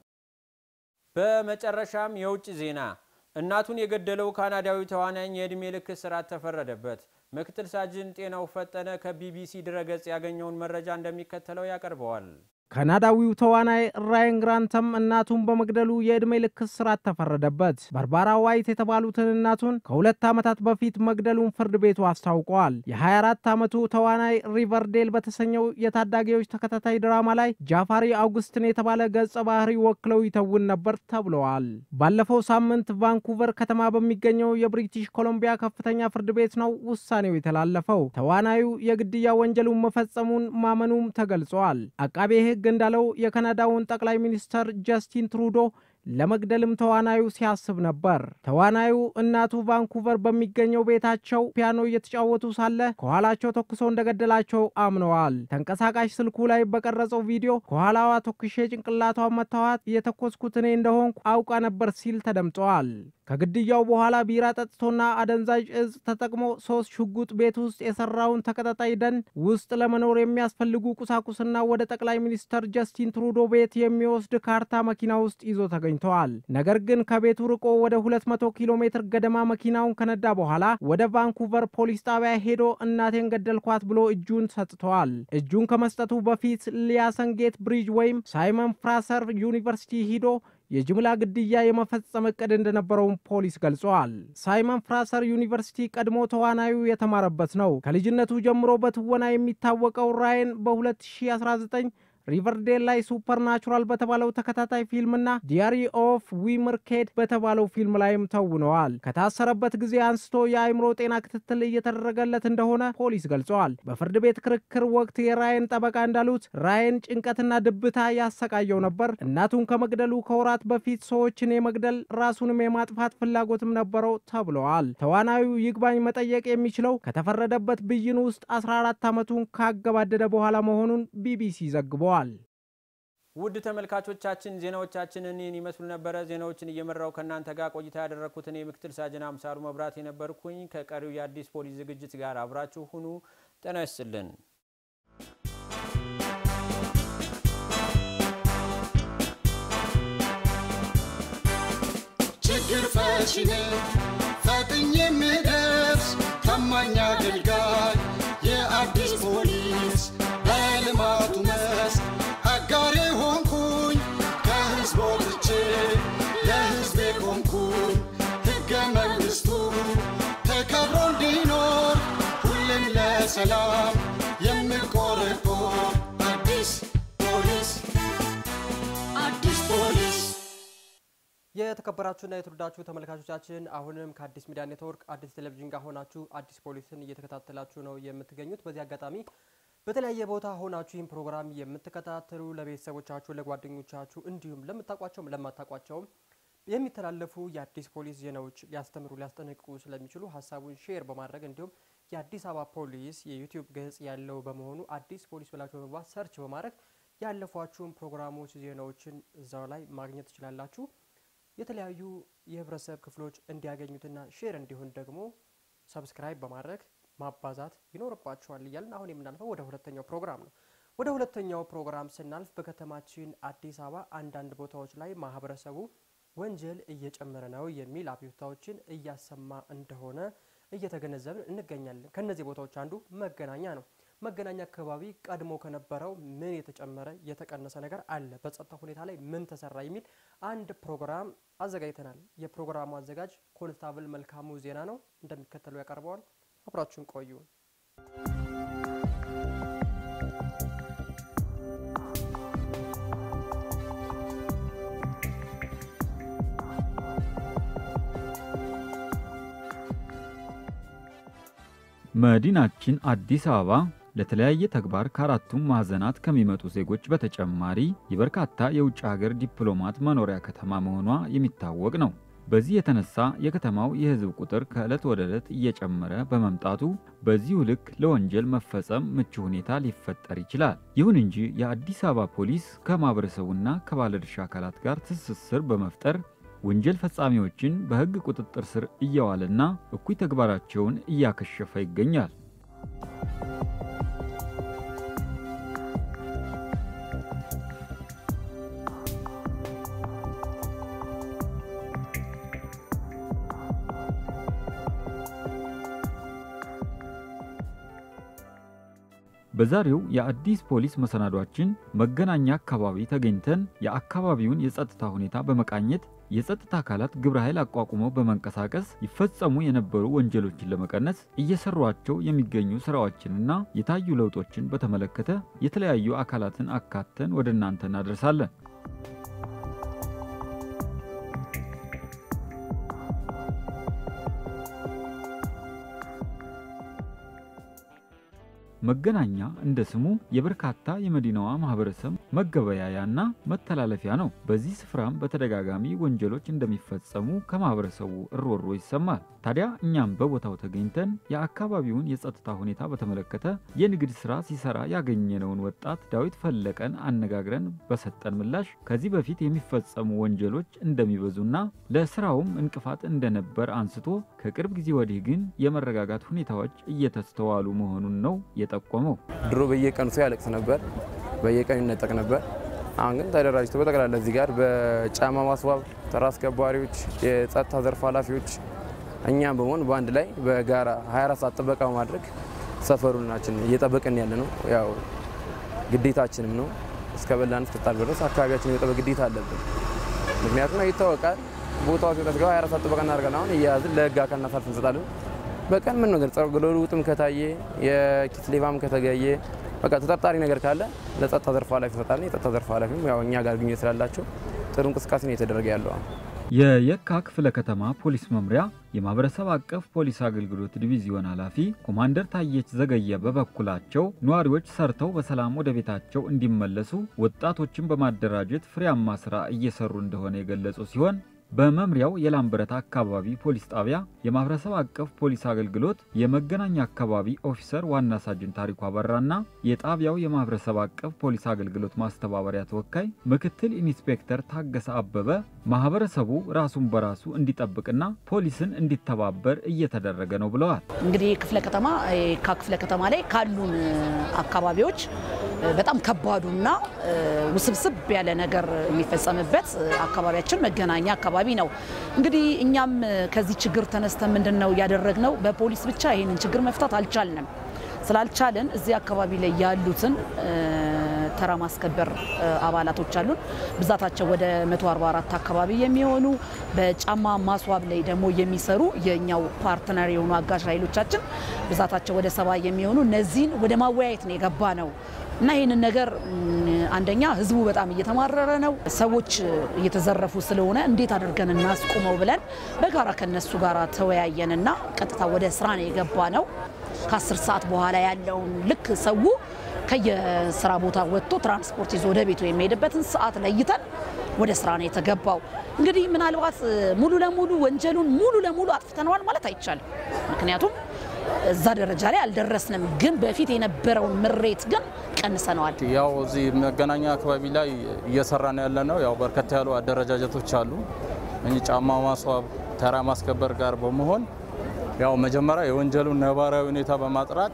በመጨረሻም የውጭ ዜና። እናቱን የገደለው ካናዳዊ ተዋናኝ የዕድሜ ልክ እስራት ተፈረደበት። ምክትል ሳጅን ጤናው ፈጠነ ከቢቢሲ ድረገጽ ያገኘውን መረጃ እንደሚከተለው ያቀርበዋል። ካናዳዊው ተዋናይ ራያን ግራንተም እናቱን በመግደሉ የዕድሜ ልክ እስራት ተፈረደበት። ባርባራ ዋይት የተባሉትን እናቱን ከሁለት ዓመታት በፊት መግደሉን ፍርድ ቤቱ አስታውቋል። የ24 ዓመቱ ተዋናይ ሪቨርዴል በተሰኘው የታዳጊዎች ተከታታይ ድራማ ላይ ጃፋሪ አውግስትን የተባለ ገጸ ባህሪ ወክለው ይተውን ነበር ተብለዋል። ባለፈው ሳምንት ቫንኩቨር ከተማ በሚገኘው የብሪቲሽ ኮሎምቢያ ከፍተኛ ፍርድ ቤት ነው ውሳኔው የተላለፈው። ተዋናዩ የግድያ ወንጀሉን መፈጸሙን ማመኑም ተገልጿል። አቃቤ ሕግ እንዳለው የካናዳውን ጠቅላይ ሚኒስተር ጀስቲን ትሩዶ ለመግደልም ተዋናዩ ሲያስብ ነበር። ተዋናዩ እናቱ ቫንኩቨር በሚገኘው ቤታቸው ፒያኖ እየተጫወቱ ሳለ ከኋላቸው ተኩሶ እንደገደላቸው አምነዋል። ተንቀሳቃሽ ስልኩ ላይ በቀረጸው ቪዲዮ ከኋላዋ ተኩሼ ጭንቅላቷን መታዋት የተኮስኩት እኔ እንደሆንኩ አውቃ ነበር ሲል ተደምጠዋል። ከግድያው በኋላ ቢራ ጠጥቶና አደንዛዥ እጽ ተጠቅሞ ሶስት ሽጉጥ ቤት ውስጥ የሰራውን ተቀጣጣይ ደን ውስጥ ለመኖር የሚያስፈልጉ ቁሳቁስና ወደ ጠቅላይ ሚኒስተር ጀስቲን ትሩዶ ቤት የሚወስድ ካርታ መኪና ውስጥ ይዞ ተገኝተዋል። ነገር ግን ከቤቱ ርቆ ወደ 200 ኪሎ ሜትር ገደማ መኪናውን ከነዳ በኋላ ወደ ቫንኩቨር ፖሊስ ጣቢያ ሄዶ እናቴን ገደልኳት ብሎ እጁን ሰጥተዋል። እጁን ከመስጠቱ በፊት ሊያሰን ጌት ብሪጅ ወይም ሳይመን ፍራሰር ዩኒቨርሲቲ ሂዶ የጅምላ ግድያ የመፈጸም እቅድ እንደነበረውም ፖሊስ ገልጿል። ሳይመን ፍራሰር ዩኒቨርሲቲ ቀድሞ ተዋናዩ የተማረበት ነው። ከልጅነቱ ጀምሮ በትወና የሚታወቀው ራየን በ2019 ሪቨርዴል ላይ ሱፐር ናቹራል በተባለው ተከታታይ ፊልምና ዲያሪ ኦፍ ዊምርኬድ በተባለው ፊልም ላይም ተውነዋል። ከታሰረበት ጊዜ አንስቶ የአእምሮ ጤና ክትትል እየተደረገለት እንደሆነ ፖሊስ ገልጸዋል። በፍርድ ቤት ክርክር ወቅት የራየን ጠበቃ እንዳሉት ራየን ጭንቀትና ድብታ ያሰቃየው ነበር። እናቱን ከመግደሉ ከወራት በፊት ሰዎችን የመግደል ራሱንም የማጥፋት ፍላጎትም ነበረው ተብለዋል። ተዋናዩ ይግባኝ መጠየቅ የሚችለው ከተፈረደበት ብይን ውስጥ 14 ዓመቱን ካገባደደ በኋላ መሆኑን ቢቢሲ ዘግቧል። ውድ ተመልካቾቻችን ዜናዎቻችን እኒህን ይመስሉ ነበረ። ዜናዎችን እየመራው ከእናንተ ጋር ቆይታ ያደረግኩት እኔ ምክትል ሳጅን አምሳሉ መብራት የነበርኩኝ። ከቀሪው የአዲስ ፖሊስ ዝግጅት ጋር አብራችሁ ሁኑ። ጤና ይስጥልን። ችግር ፈቺ ነኝ ፈጥኜ የምደርስ ታማኝ አገልጋይ የአዲስ ፖሊስ በልማቱ መስክ አጋሬ ሆንኩኝ ከህዝብ ወጥቼ ለህዝቤ ቆምኩኝ ሕገ መንግሥቱ ተከብሮ እንዲኖር ሁሌም ለሰላም የምቆረቆር አዲስ ፖሊስ አዲስ ፖሊስ የተከበራችሁና የተወደዳችሁ ተመልካቾቻችን አሁንም ከአዲስ ሚዲያ ኔትወርክ አዲስ ቴሌቪዥን ጋር ሆናችሁ አዲስ ፖሊስን እየተከታተላችሁ ነው የምትገኙት። በዚህ አጋጣሚ በተለያየ ቦታ ሆናችሁ ይህን ፕሮግራም የምትከታተሉ ለቤተሰቦቻችሁ፣ ለጓደኞቻችሁ እንዲሁም ለምታውቋቸውም ለማታውቋቸውም የሚተላለፉ የአዲስ ፖሊስ ዜናዎች ሊያስተምሩ ሊያስጠነቅቁ ስለሚችሉ ሀሳቡን ሼር በማድረግ እንዲሁም የአዲስ አበባ ፖሊስ የዩቲዩብ ገጽ ያለው በመሆኑ አዲስ ፖሊስ ብላችሁ በመግባት ሰርች በማድረግ ያለፏችሁን ፕሮግራሞች ዜናዎችን እዛው ላይ ማግኘት ትችላላችሁ። የተለያዩ የህብረተሰብ ክፍሎች እንዲያገኙትና ሼር እንዲሆን ደግሞ ሰብስክራይብ በማድረግ ማባዛት ይኖርባቸዋል እያልን አሁን የምናልፈው ወደ ሁለተኛው ፕሮግራም ነው። ወደ ሁለተኛው ፕሮግራም ስናልፍ በከተማችን አዲስ አበባ አንዳንድ ቦታዎች ላይ ማህበረሰቡ ወንጀል እየጨመረ ነው የሚል አቤቱታዎችን እያሰማ እንደሆነ እየተገነዘብን እንገኛለን። ከነዚህ ቦታዎች አንዱ መገናኛ ነው። መገናኛ አካባቢ ቀድሞ ከነበረው ምን የተጨመረ የተቀነሰ ነገር አለ፣ በጸጥታ ሁኔታ ላይ ምን ተሰራ የሚል አንድ ፕሮግራም አዘጋጅተናል። የፕሮግራሙ አዘጋጅ ኮንስታብል መልካሙ ዜና ነው፣ እንደሚከተለው ያቀርበዋል። አብራችሁን ቆዩ። መዲናችን አዲስ አበባ ለተለያየ ተግባር ከአራቱም ማዕዘናት ከሚመጡ ዜጎች በተጨማሪ የበርካታ የውጭ ሀገር ዲፕሎማት መኖሪያ ከተማ መሆኗ የሚታወቅ ነው። በዚህ የተነሳ የከተማው የሕዝብ ቁጥር ከዕለት ወደ ዕለት እየጨመረ በመምጣቱ በዚሁ ልክ ለወንጀል መፈጸም ምቹ ሁኔታ ሊፈጠር ይችላል። ይሁን እንጂ የአዲስ አበባ ፖሊስ ከማህበረሰቡና ከባለድርሻ አካላት ጋር ትስስር በመፍጠር ወንጀል ፈጻሚዎችን በሕግ ቁጥጥር ስር እያዋለና እኩይ ተግባራቸውን እያከሸፈ ይገኛል። በዛሬው የአዲስ ፖሊስ መሰናዷችን መገናኛ አካባቢ ተገኝተን የአካባቢውን የጸጥታ ሁኔታ በመቃኘት የጸጥታ አካላት ግብረ ኃይል አቋቁመው በመንቀሳቀስ ይፈጸሙ የነበሩ ወንጀሎችን ለመቀነስ እየሰሯቸው የሚገኙ ስራዎችንና የታዩ ለውጦችን በተመለከተ የተለያዩ አካላትን አካተን ወደ እናንተ እናደርሳለን። መገናኛ እንደ ስሙ የበርካታ የመዲናዋ ማህበረሰብ መገበያያና መተላለፊያ ነው። በዚህ ስፍራም በተደጋጋሚ ወንጀሎች እንደሚፈጸሙ ከማህበረሰቡ እሮሮ ይሰማል። ታዲያ እኛም በቦታው ተገኝተን የአካባቢውን የጸጥታ ሁኔታ በተመለከተ የንግድ ስራ ሲሰራ ያገኘነውን ወጣት ዳዊት ፈለቀን አነጋግረን በሰጠን ምላሽ ከዚህ በፊት የሚፈጸሙ ወንጀሎች እንደሚበዙና ለስራውም እንቅፋት እንደነበር አንስቶ ከቅርብ ጊዜ ወዲህ ግን የመረጋጋት ሁኔታዎች እየተስተዋሉ መሆኑን ነው የጠቆመው። ድሮ በየቀኑ ሰው ያለቅስ ነበር፣ በየቀኑ ይነጠቅ ነበር። አሁን ግን ተደራጅቶ በጠቅላላ እዚህ ጋር በጫማ ማስዋብ ተራ አስከባሪዎች፣ የጸጥታ ዘርፍ ኃላፊዎች እኛም በመሆን በአንድ ላይ በጋራ 24 ሰዓት ጥበቃ በማድረግ ሰፈሩናችን እየጠበቅን ያለ ነው። ያው ግዴታችንም ነው። እስከ በላን እስክጣል ድረስ አካባቢያችን የመጠበቅ ግዴታ አለብን። ምክንያቱም ይታወቃል ቦታው ሲወጣ ስገባ 24 ሰዓት ጥበቃ እናደርጋለን። አሁን እያያዝን ለህግ አካል እናሳልፍ እንሰጣለን። በቀን ምን ነገር ጸጉር ልውጥም ከታየ የኪስ ሌባም ከተገኘ በቃ ተጠርጣሪ ነገር ካለ ለጸጥታ ዘርፍ ኃላፊ ይሰጣል። የጸጥታ ዘርፍ ኃላፊም ያው እኛ ጋር ግንኙነት ስላላቸው ጥሩ እንቅስቃሴ ነው የተደረገ ያለው። የየካ ክፍለ ከተማ ፖሊስ መምሪያ የማህበረሰብ አቀፍ ፖሊስ አገልግሎት ዲቪዚዮን ኃላፊ ኮማንደር ታየች ዘገየ በበኩላቸው ነዋሪዎች ሰርተው በሰላም ወደ ቤታቸው እንዲመለሱ ወጣቶችን በማደራጀት ፍሬያማ ስራ እየሰሩ እንደሆነ የገለጹ ሲሆን በመምሪያው የላምበረት አካባቢ ፖሊስ ጣቢያ የማህበረሰብ አቀፍ ፖሊስ አገልግሎት የመገናኛ አካባቢ ኦፊሰር ዋና ሳጅን ታሪኩ አበራና የጣቢያው የማህበረሰብ አቀፍ ፖሊስ አገልግሎት ማስተባበሪያ ተወካይ ምክትል ኢንስፔክተር ታገሰ አበበ ማህበረሰቡ ራሱን በራሱ እንዲጠብቅና ፖሊስን እንዲተባበር እየተደረገ ነው ብለዋል። እንግዲህ ክፍለ ከተማ ከክፍለ ከተማ ላይ ካሉን አካባቢዎች በጣም ከባዱና ውስብስብ ያለ ነገር የሚፈጸምበት አካባቢያችን መገናኛ አካባቢ ነው። እንግዲህ እኛም ከዚህ ችግር ተነስተን ምንድን ነው ያደረግነው? በፖሊስ ብቻ ይህንን ችግር መፍታት አልቻልንም። ስላልቻልን እዚህ አካባቢ ላይ ያሉትን ተራ ማስከበር አባላቶች አሉን። ብዛታቸው ወደ 144 አካባቢ የሚሆኑ በጫማ ማስዋብ ላይ ደግሞ የሚሰሩ የኛው ፓርትነር የሆኑ አጋዥ ኃይሎቻችን ብዛታቸው ወደ ሰባ የሚሆኑ እነዚህን ወደ ማወያየት ነው የገባ ነው እና ይህንን ነገር አንደኛ ህዝቡ በጣም እየተማረረ ነው። ሰዎች እየተዘረፉ ስለሆነ እንዴት አድርገን እናስቁመው ብለን በጋራ ከነሱ ጋር ተወያየንና ቀጥታ ወደ ስራ ነው የገባ ነው። ከአስር ሰዓት በኋላ ያለውን ልክ ሰው ከየስራ ቦታ ወጥቶ ትራንስፖርት ይዞ ወደ ቤቱ የሚሄድበትን ሰዓት ለይተን ወደ ስራ ነው የተገባው። እንግዲህ ምናልባት ሙሉ ለሙሉ ወንጀሉን ሙሉ ለሙሉ አጥፍተነዋል ማለት አይቻልም። ምክንያቱም እዛ ደረጃ ላይ አልደረስንም። ግን በፊት የነበረውን ምሬት ግን ቀንሰነዋል። ያው እዚህ መገናኛ አካባቢ ላይ እየሰራን ያለ ነው። ያው በርከት ያሉ አደረጃጀቶች አሉ። እኚህ ጫማ ማስዋብ፣ ተራ ማስከበር ጋር በመሆን ያው መጀመሪያ የወንጀሉን ነባራዊ ሁኔታ በማጥራት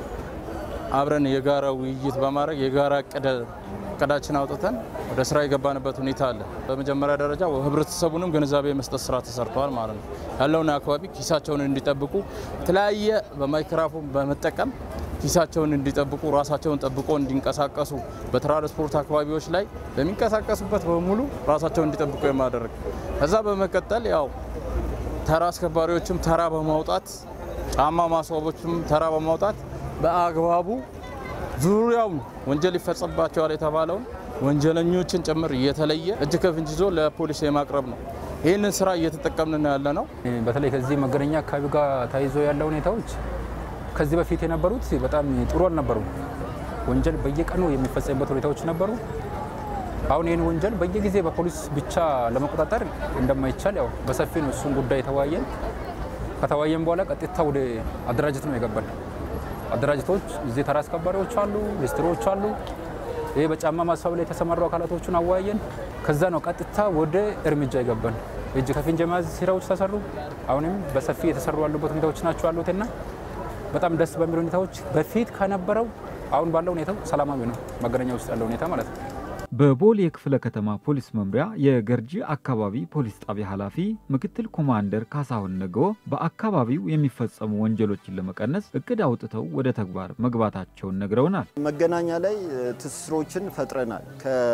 አብረን የጋራ ውይይት በማድረግ የጋራ እቅዳችን አውጥተን ወደ ስራ የገባንበት ሁኔታ አለ። በመጀመሪያ ደረጃ ህብረተሰቡንም ግንዛቤ የመስጠት ስራ ተሰርተዋል ማለት ነው። ያለውን አካባቢ ኪሳቸውን እንዲጠብቁ የተለያየ በማይክራፎን በመጠቀም ኪሳቸውን እንዲጠብቁ ራሳቸውን ጠብቆ እንዲንቀሳቀሱ በትራንስፖርት አካባቢዎች ላይ በሚንቀሳቀሱበት በሙሉ ራሳቸውን እንዲጠብቁ የማደረግ ከዛ በመቀጠል ያው ተራ አስከባሪዎችም ተራ በማውጣት ጫማ ማስዋቦችም ተራ በማውጣት በአግባቡ ዙሪያውን ወንጀል ይፈጸምባቸዋል የተባለውን ወንጀለኞችን ጭምር እየተለየ እጅ ከፍንጅ ይዞ ለፖሊስ የማቅረብ ነው። ይህንን ስራ እየተጠቀምን ነው ያለ ነው። በተለይ ከዚህ መገናኛ አካባቢ ጋር ተያይዞ ያለ ሁኔታዎች ከዚህ በፊት የነበሩት በጣም ጥሩ አልነበሩም። ወንጀል በየቀኑ የሚፈጸምበት ሁኔታዎች ነበሩ። አሁን ይህን ወንጀል በየጊዜ በፖሊስ ብቻ ለመቆጣጠር እንደማይቻል ያው በሰፊ ነው እሱን ጉዳይ የተወያየን። ከተወያየን በኋላ ቀጥታ ወደ አደራጀት ነው የገባል። አደራጀቶች እዚህ ተራ አስከባሪዎች አሉ፣ ሊስትሮዎች አሉ። ይህ በጫማ ማስዋብ ላይ የተሰማሩ አካላቶቹን አወያየን። ከዛ ነው ቀጥታ ወደ እርምጃ የገባን። እጅ ከፍንጅ የመያዝ ስራዎች ተሰሩ። አሁንም በሰፊ የተሰሩ ያሉበት ሁኔታዎች ናቸው ያሉትና በጣም ደስ በሚል ሁኔታዎች በፊት ከነበረው አሁን ባለው ሁኔታው ሰላማዊ ነው መገናኛ ውስጥ ያለው ሁኔታ ማለት ነው። በቦሌ ክፍለ ከተማ ፖሊስ መምሪያ የገርጂ አካባቢ ፖሊስ ጣቢያ ኃላፊ ምክትል ኮማንደር ካሳሁን ነገዎ በአካባቢው የሚፈጸሙ ወንጀሎችን ለመቀነስ እቅድ አውጥተው ወደ ተግባር መግባታቸውን ነግረውናል። መገናኛ ላይ ትስስሮችን ፈጥረናል።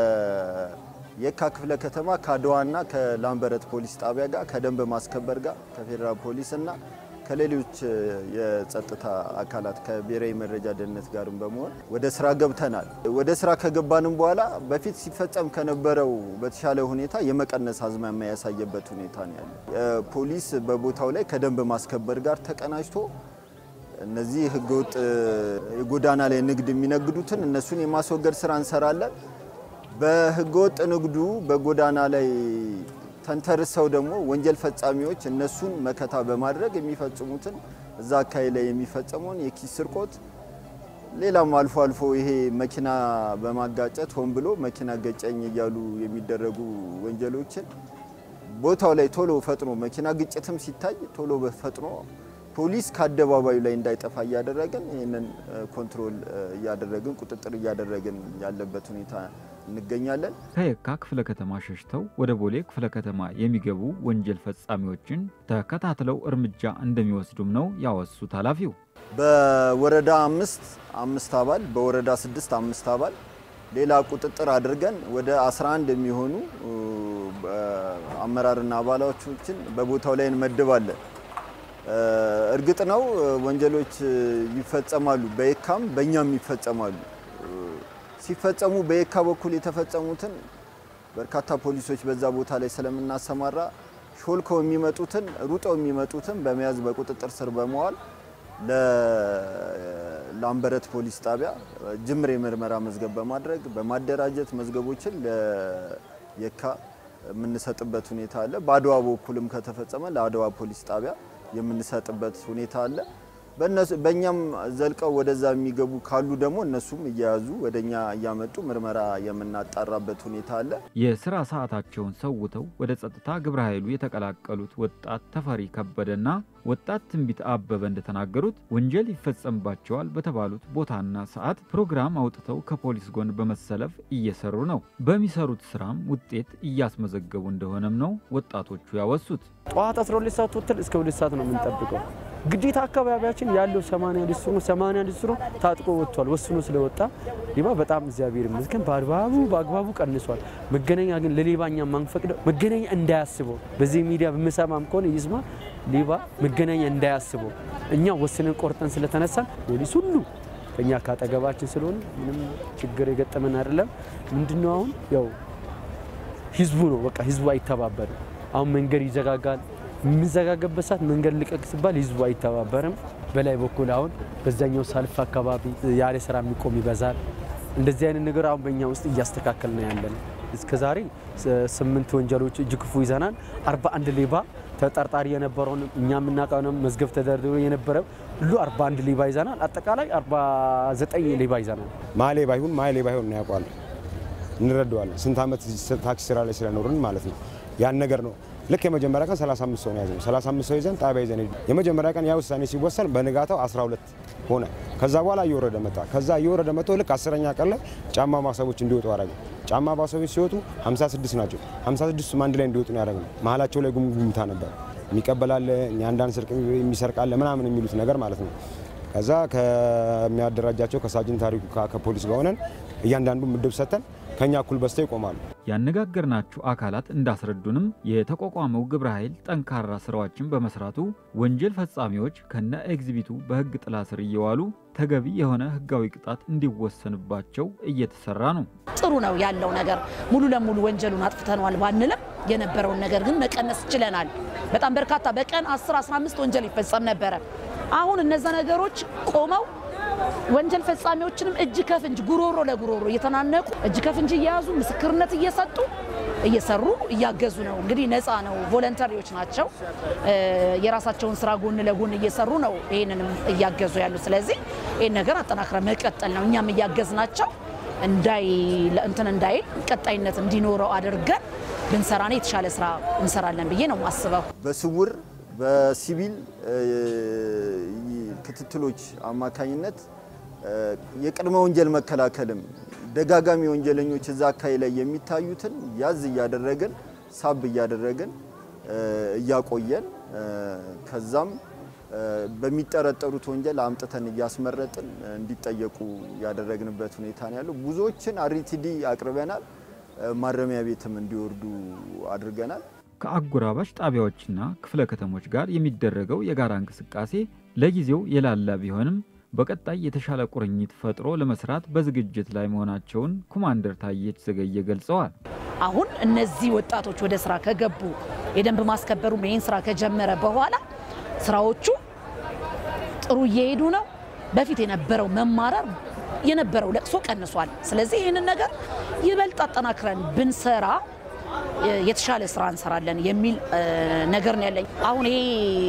ከየካ ክፍለ ከተማ ከአድዋና ከላምበረት ፖሊስ ጣቢያ ጋር ከደንብ ማስከበር ጋር ከፌዴራል ፖሊስ እና ከሌሎች የጸጥታ አካላት ከብሔራዊ መረጃ ደህንነት ጋርም በመሆን ወደ ስራ ገብተናል። ወደ ስራ ከገባንም በኋላ በፊት ሲፈጸም ከነበረው በተሻለ ሁኔታ የመቀነስ አዝማሚያ ያሳየበት ሁኔታ ነው ያለ። ፖሊስ በቦታው ላይ ከደንብ ማስከበር ጋር ተቀናጅቶ እነዚህ ህገወጥ የጎዳና ላይ ንግድ የሚነግዱትን እነሱን የማስወገድ ስራ እንሰራለን። በህገወጥ ንግዱ በጎዳና ላይ ተንተርሰው ደግሞ ወንጀል ፈጻሚዎች እነሱን መከታ በማድረግ የሚፈጽሙትን እዛ አካባቢ ላይ የሚፈጸመውን የኪስ ስርቆት፣ ሌላም አልፎ አልፎ ይሄ መኪና በማጋጨት ሆን ብሎ መኪና ገጨኝ እያሉ የሚደረጉ ወንጀሎችን ቦታው ላይ ቶሎ ፈጥኖ መኪና ግጭትም ሲታይ ቶሎ ፈጥኖ ፖሊስ ከአደባባዩ ላይ እንዳይጠፋ እያደረግን ይህንን ኮንትሮል እያደረግን ቁጥጥር እያደረግን ያለበት ሁኔታ እንገኛለን። ከየካ ክፍለ ከተማ ሸሽተው ወደ ቦሌ ክፍለ ከተማ የሚገቡ ወንጀል ፈጻሚዎችን ተከታትለው እርምጃ እንደሚወስዱም ነው ያወሱት ኃላፊው። በወረዳ አምስት አምስት አባል በወረዳ ስድስት አምስት አባል ሌላ ቁጥጥር አድርገን ወደ 11 የሚሆኑ አመራርና አባላቶችን በቦታው ላይ እንመድባለን። እርግጥ ነው ወንጀሎች ይፈጸማሉ፣ በየካም በእኛም ይፈጸማሉ። ሲፈጸሙ በየካ በኩል የተፈጸሙትን በርካታ ፖሊሶች በዛ ቦታ ላይ ስለምናሰማራ ሾልከው የሚመጡትን ሩጠው የሚመጡትን በመያዝ በቁጥጥር ስር በመዋል ለላምበረት ፖሊስ ጣቢያ ጅምር የምርመራ መዝገብ በማድረግ በማደራጀት መዝገቦችን ለየካ የምንሰጥበት ሁኔታ አለ። በአድዋ በኩልም ከተፈጸመ ለአድዋ ፖሊስ ጣቢያ የምንሰጥበት ሁኔታ አለ። በእኛም ዘልቀው ወደዛ የሚገቡ ካሉ ደግሞ እነሱም እየያዙ ወደኛ እያመጡ ምርመራ የምናጣራበት ሁኔታ አለ። የስራ ሰዓታቸውን ሰውተው ወደ ጸጥታ ግብረ ኃይሉ የተቀላቀሉት ወጣት ተፈሪ ከበደና ወጣት ትንቢት አበበ እንደተናገሩት ወንጀል ይፈጸምባቸዋል በተባሉት ቦታና ሰዓት ፕሮግራም አውጥተው ከፖሊስ ጎን በመሰለፍ እየሰሩ ነው። በሚሰሩት ስራም ውጤት እያስመዘገቡ እንደሆነም ነው ወጣቶቹ ያወሱት። ጠዋት 12 ሰዓት ወጥተን እስከ ሁለት ሰዓት ነው የምንጠብቀው። ግዴታ አካባቢያችን ያለው 80 ሊስትሮ 80 ሊስትሮ ታጥቆ ወጥቷል። ወስኖ ስለወጣ ሌባ በጣም እግዚአብሔር ይመስገን በአግባቡ በአግባቡ ቀንሷል። መገናኛ ግን ለሌባኛ ማንፈቅደው መገናኛ እንዳያስበው በዚህ ሚዲያ በምሰማም ከሆነ ይስማ ሌባ መገናኛ እንዳያስበው እኛ ወስነን ቆርጠን ስለተነሳን ፖሊስ ሁሉ ከኛ ካጠገባችን ስለሆነ ምንም ችግር የገጠመን አይደለም። ምንድነው አሁን ያው ህዝቡ ነው በቃ ህዝቡ አይተባበርም። አሁን መንገድ ይዘጋጋል። የሚዘጋገበት ሰዓት መንገድ ልቀቅ ሲባል ህዝቡ አይተባበርም። በላይ በኩል አሁን በዛኛው ሰልፍ አካባቢ ያለ ስራ የሚቆም ይበዛል። እንደዚህ አይነት ነገር አሁን በእኛ ውስጥ እያስተካከል ነው ያለን። እስከ ዛሬ ስምንት ወንጀሎች እጅ ክፉ ይዘናል። አርባ አንድ ሌባ ተጠርጣሪ የነበረውን እኛ የምናውቀው መዝገብ ተደርድሮ የነበረ ሁሉ አርባ አንድ ሌባ ይዘናል። አጠቃላይ አርባ ዘጠኝ ሌባ ይዘናል። ማ ሌባ ይሁን ማ ሌባ ይሁን ያውቋል፣ እንረዳዋለን። ስንት ዓመት ታክሲ ስራ ላይ ስለኖርን ማለት ነው። ያን ነገር ነው ልክ የመጀመሪያ ቀን 35 ሰው ነው ያዘነው። 35 ሰው ይዘን ጣቢያ ይዘን የመጀመሪያ ቀን ያ ውሳኔ ሲወሰን በንጋታው 12 ሆነ። ከዛ በኋላ እየወረደ መጣ። ከዛ እየወረደ መጥቶ ልክ አስረኛ ቀን ላይ ጫማ ማሰቦች እንዲወጡ አደረገ። ጫማ ማሰቦች ሲወጡ 56 ናቸው። 56ቱም አንድ ላይ እንዲወጡ ነው ያደረግነው። መሀላቸው ላይ ጉምጉምታ ነበር። የሚቀበላለ እኛ አንዳንድ ስርቅ የሚሰርቃለ ምናምን የሚሉት ነገር ማለት ነው። ከዛ ከሚያደራጃቸው ከሳጅን ታሪኩ ከፖሊስ ጋር ሆነን እያንዳንዱ ምድብ ሰጥተን ከኛ እኩል በስተው ይቆማሉ። ያነጋገርናቸው አካላት እንዳስረዱንም የተቋቋመው ግብረ ኃይል ጠንካራ ስራዎችን በመስራቱ ወንጀል ፈጻሚዎች ከነ ኤግዚቢቱ በህግ ጥላ ስር እየዋሉ ተገቢ የሆነ ህጋዊ ቅጣት እንዲወሰንባቸው እየተሰራ ነው። ጥሩ ነው ያለው ነገር። ሙሉ ለሙሉ ወንጀሉን አጥፍተነዋል ባንልም የነበረውን ነገር ግን መቀነስ ችለናል። በጣም በርካታ በቀን 10 15 ወንጀል ይፈጸም ነበረ። አሁን እነዛ ነገሮች ቆመው ወንጀል ፈጻሚዎችንም እጅ ከፍንጅ ጉሮሮ ለጉሮሮ እየተናነቁ እጅ ከፍንጅ እየያዙ ምስክርነት እየሰጡ እየሰሩ እያገዙ ነው። እንግዲህ ነፃ ነው፣ ቮለንተሪዎች ናቸው። የራሳቸውን ስራ ጎን ለጎን እየሰሩ ነው ይህንንም እያገዙ ያሉ። ስለዚህ ይህን ነገር አጠናክረ መቀጠል ነው። እኛም እያገዝ ናቸው እንዳይ እንትን እንዳይል ቀጣይነት እንዲኖረው አድርገን ብንሰራ ነው የተሻለ ስራ እንሰራለን ብዬ ነው የማስበው። በስውር በሲቪል ክትትሎች አማካኝነት የቅድመ ወንጀል መከላከልም ደጋጋሚ ወንጀለኞች እዛ አካባቢ ላይ የሚታዩትን ያዝ እያደረግን ሳብ እያደረግን እያቆየን ከዛም በሚጠረጠሩት ወንጀል አምጥተን እያስመረጥን እንዲጠየቁ ያደረግንበት ሁኔታ ነው ያለው። ብዙዎችን አሪቲዲ አቅርበናል። ማረሚያ ቤትም እንዲወርዱ አድርገናል። ከአጎራባች ጣቢያዎችና ክፍለ ከተሞች ጋር የሚደረገው የጋራ እንቅስቃሴ ለጊዜው የላላ ቢሆንም በቀጣይ የተሻለ ቁርኝት ፈጥሮ ለመስራት በዝግጅት ላይ መሆናቸውን ኮማንደር ታየች ዘገየ ገልጸዋል። አሁን እነዚህ ወጣቶች ወደ ስራ ከገቡ የደንብ ማስከበሩ ይህን ስራ ከጀመረ በኋላ ስራዎቹ ጥሩ እየሄዱ ነው። በፊት የነበረው መማረር የነበረው ለቅሶ ቀንሷል። ስለዚህ ይህንን ነገር ይበልጥ አጠናክረን ብንሰራ የተሻለ ስራ እንሰራለን የሚል ነገር ነው ያለኝ። አሁን ይሄ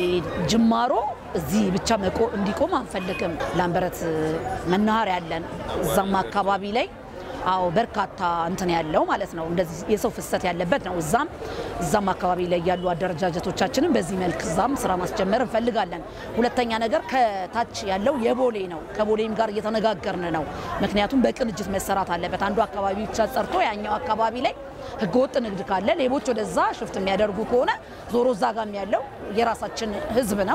ጅማሮ እዚህ ብቻ እንዲቆም አንፈልግም። ላምበረት መናኸሪያ ያለን እዛም አካባቢ ላይ አዎ በርካታ እንትን ያለው ማለት ነው። እንደዚህ የሰው ፍሰት ያለበት ነው። እዛም እዛም አካባቢ ላይ ያሉ አደረጃጀቶቻችንን በዚህ መልክ እዛም ስራ ማስጀመር እንፈልጋለን። ሁለተኛ ነገር ከታች ያለው የቦሌ ነው። ከቦሌም ጋር እየተነጋገርን ነው። ምክንያቱም በቅንጅት መሰራት አለበት። አንዱ አካባቢ ብቻ ጸርቶ ያኛው አካባቢ ላይ ህገወጥ ንግድ ካለ ሌቦች ወደዛ ሽፍት የሚያደርጉ ከሆነ ዞሮ እዛ ጋም ያለው የራሳችን ህዝብ ነው።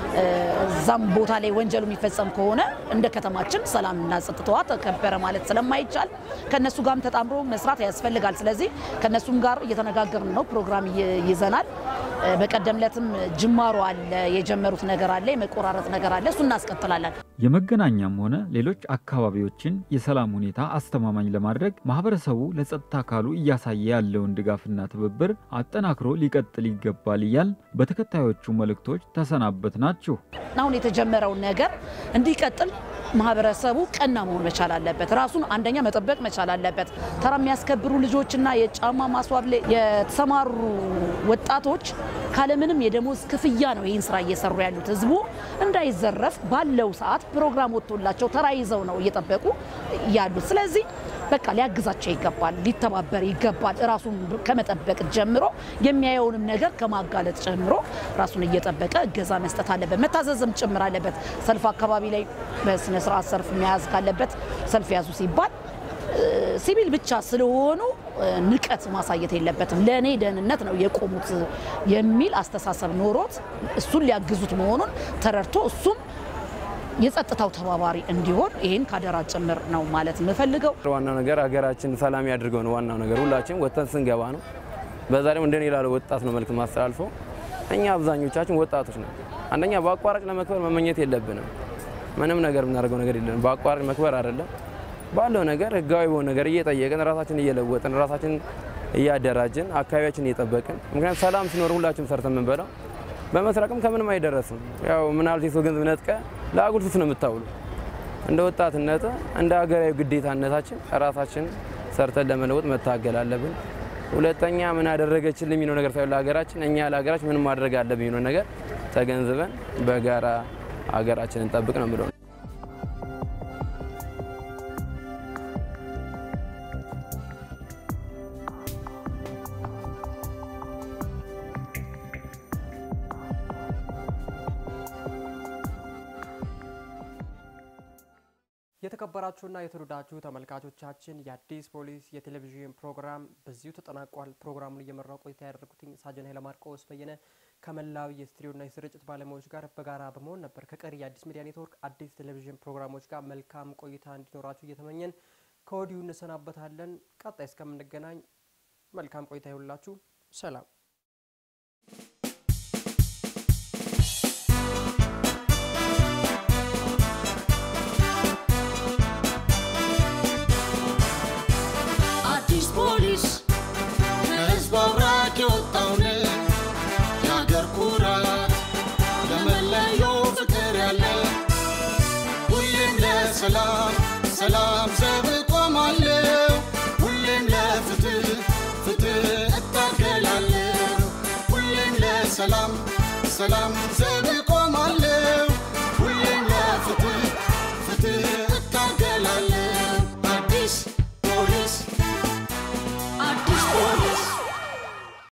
እዛም ቦታ ላይ ወንጀሉ የሚፈጸም ከሆነ እንደ ከተማችን ሰላምና ጸጥታዋ ተከበረ ማለት ስለማይቻል ከነሱ ጋርም ተጣምሮ መስራት ያስፈልጋል። ስለዚህ ከነሱም ጋር እየተነጋገርን ነው። ፕሮግራም ይዘናል። በቀደም ዕለትም ጅማሮ አለ፣ የጀመሩት ነገር አለ፣ የመቆራረጥ ነገር አለ። እሱ እናስቀጥላለን። የመገናኛም ሆነ ሌሎች አካባቢዎችን የሰላም ሁኔታ አስተማማኝ ለማድረግ ማህበረሰቡ ለጸጥታ አካሉ እያሳየ ያለውን ድጋፍና ትብብር አጠናክሮ ሊቀጥል ይገባል እያል በተከታዮቹ መልእክቶች ተሰናበት ናችሁ። አሁን የተጀመረውን ነገር እንዲቀጥል ማህበረሰቡ ቀና መሆን መቻል አለበት። ራሱን አንደኛ መጠበቅ መቻል አለበት። ተራ የሚያስከብሩ ልጆችና የጫማ ማስዋብ ላይ የተሰማሩ ወጣቶች ካለምንም የደሞዝ ክፍያ ነው ይህን ስራ እየሰሩ ያሉት። ህዝቡ እንዳይዘረፍ ባለው ሰዓት ፕሮግራም ወጥቶላቸው ተራ ይዘው ነው እየጠበቁ ያሉት። ስለዚህ በቃ ሊያግዛቸው ይገባል፣ ሊተባበር ይገባል። ራሱን ከመጠበቅ ጀምሮ የሚያየውንም ነገር ከማጋለጥ ጀምሮ ራሱን እየጠበቀ እገዛ መስጠት አለበት፣ መታዘዝም ጭምር አለበት። ሰልፍ አካባቢ ላይ በስነ ስርዓት ሰልፍ መያዝ ካለበት ሰልፍ ያዙ ሲባል ሲቪል ብቻ ስለሆኑ ንቀት ማሳየት የለበትም። ለእኔ ደህንነት ነው የቆሙት የሚል አስተሳሰብ ኖሮት እሱን ሊያግዙት መሆኑን ተረድቶ እሱም የጸጥታው ተባባሪ እንዲሆን ይህን ካደራ ጭምር ነው ማለት የምፈልገው። ዋናው ነገር ሀገራችን ሰላም ያድርገው ነው ዋናው ነገር። ሁላችን ወጥተን ስንገባ ነው። በዛ ደግሞ እንደኔ ላለ ወጣት ነው መልዕክት ማስተላልፈው። እኛ አብዛኞቻችን ወጣቶች ነን። አንደኛ በአቋራጭ ለመክበር መመኘት የለብንም። ምንም ነገር የምናደርገው ነገር የለም። በአቋራጭ መክበር አይደለም ባለው ነገር ህጋዊ በሆነ ነገር እየጠየቅን ራሳችን እየለወጥን ራሳችን እያደራጅን አካባቢያችን እየጠበቅን ምክንያቱም ሰላም ሲኖር ሁላችንም ሰርተን የምንበላው በመስረቅም ከምንም አይደረስም። ያው ምናልባት የሰው ገንዘብ ነጥቀ ለአጉል ሱስ ነው የምታውሉ። እንደ ወጣትነት እንደ ሀገራዊ ግዴታነታችን ራሳችን ሰርተን ለመለወጥ መታገል አለብን። ሁለተኛ ምን አደረገችልን የሚለው ነገር ሳይሆን ለሀገራችን እኛ ለሀገራችን ምን ማድረግ አለብን የሚለው ነገር ተገንዝበን በጋራ ሀገራችንን እንጠብቅ ነው የምለው። የተከበራችሁና የተወደዳችሁ ተመልካቾቻችን የአዲስ ፖሊስ የቴሌቪዥን ፕሮግራም በዚሁ ተጠናቋል። ፕሮግራሙን እየመራው ቆይታ ያደረጉትኝ ሳጅን ኃይለ ማርቆስ በየነ ከመላው የስቱዲዮና የስርጭት ባለሙያዎች ጋር በጋራ በመሆን ነበር። ከቀሪ የአዲስ ሚዲያ ኔትወርክ አዲስ ቴሌቪዥን ፕሮግራሞች ጋር መልካም ቆይታ እንዲኖራችሁ እየተመኘን ከወዲሁ እንሰናበታለን። ቀጣይ እስከምንገናኝ መልካም ቆይታ ይሁንላችሁ። ሰላም። አዲስ ፖሊስ ከህዝብ አብራክ የወጣውን የአገር ኩራት ለመለየው ፍቅር ያለ ሁሌም ለሰላም ሰላም ዘብ ቆማለሁ ሁሌም ለፍትህ ፍትህ እታገላለሁ ሁሌም ለሰላም ሰላም ዘብ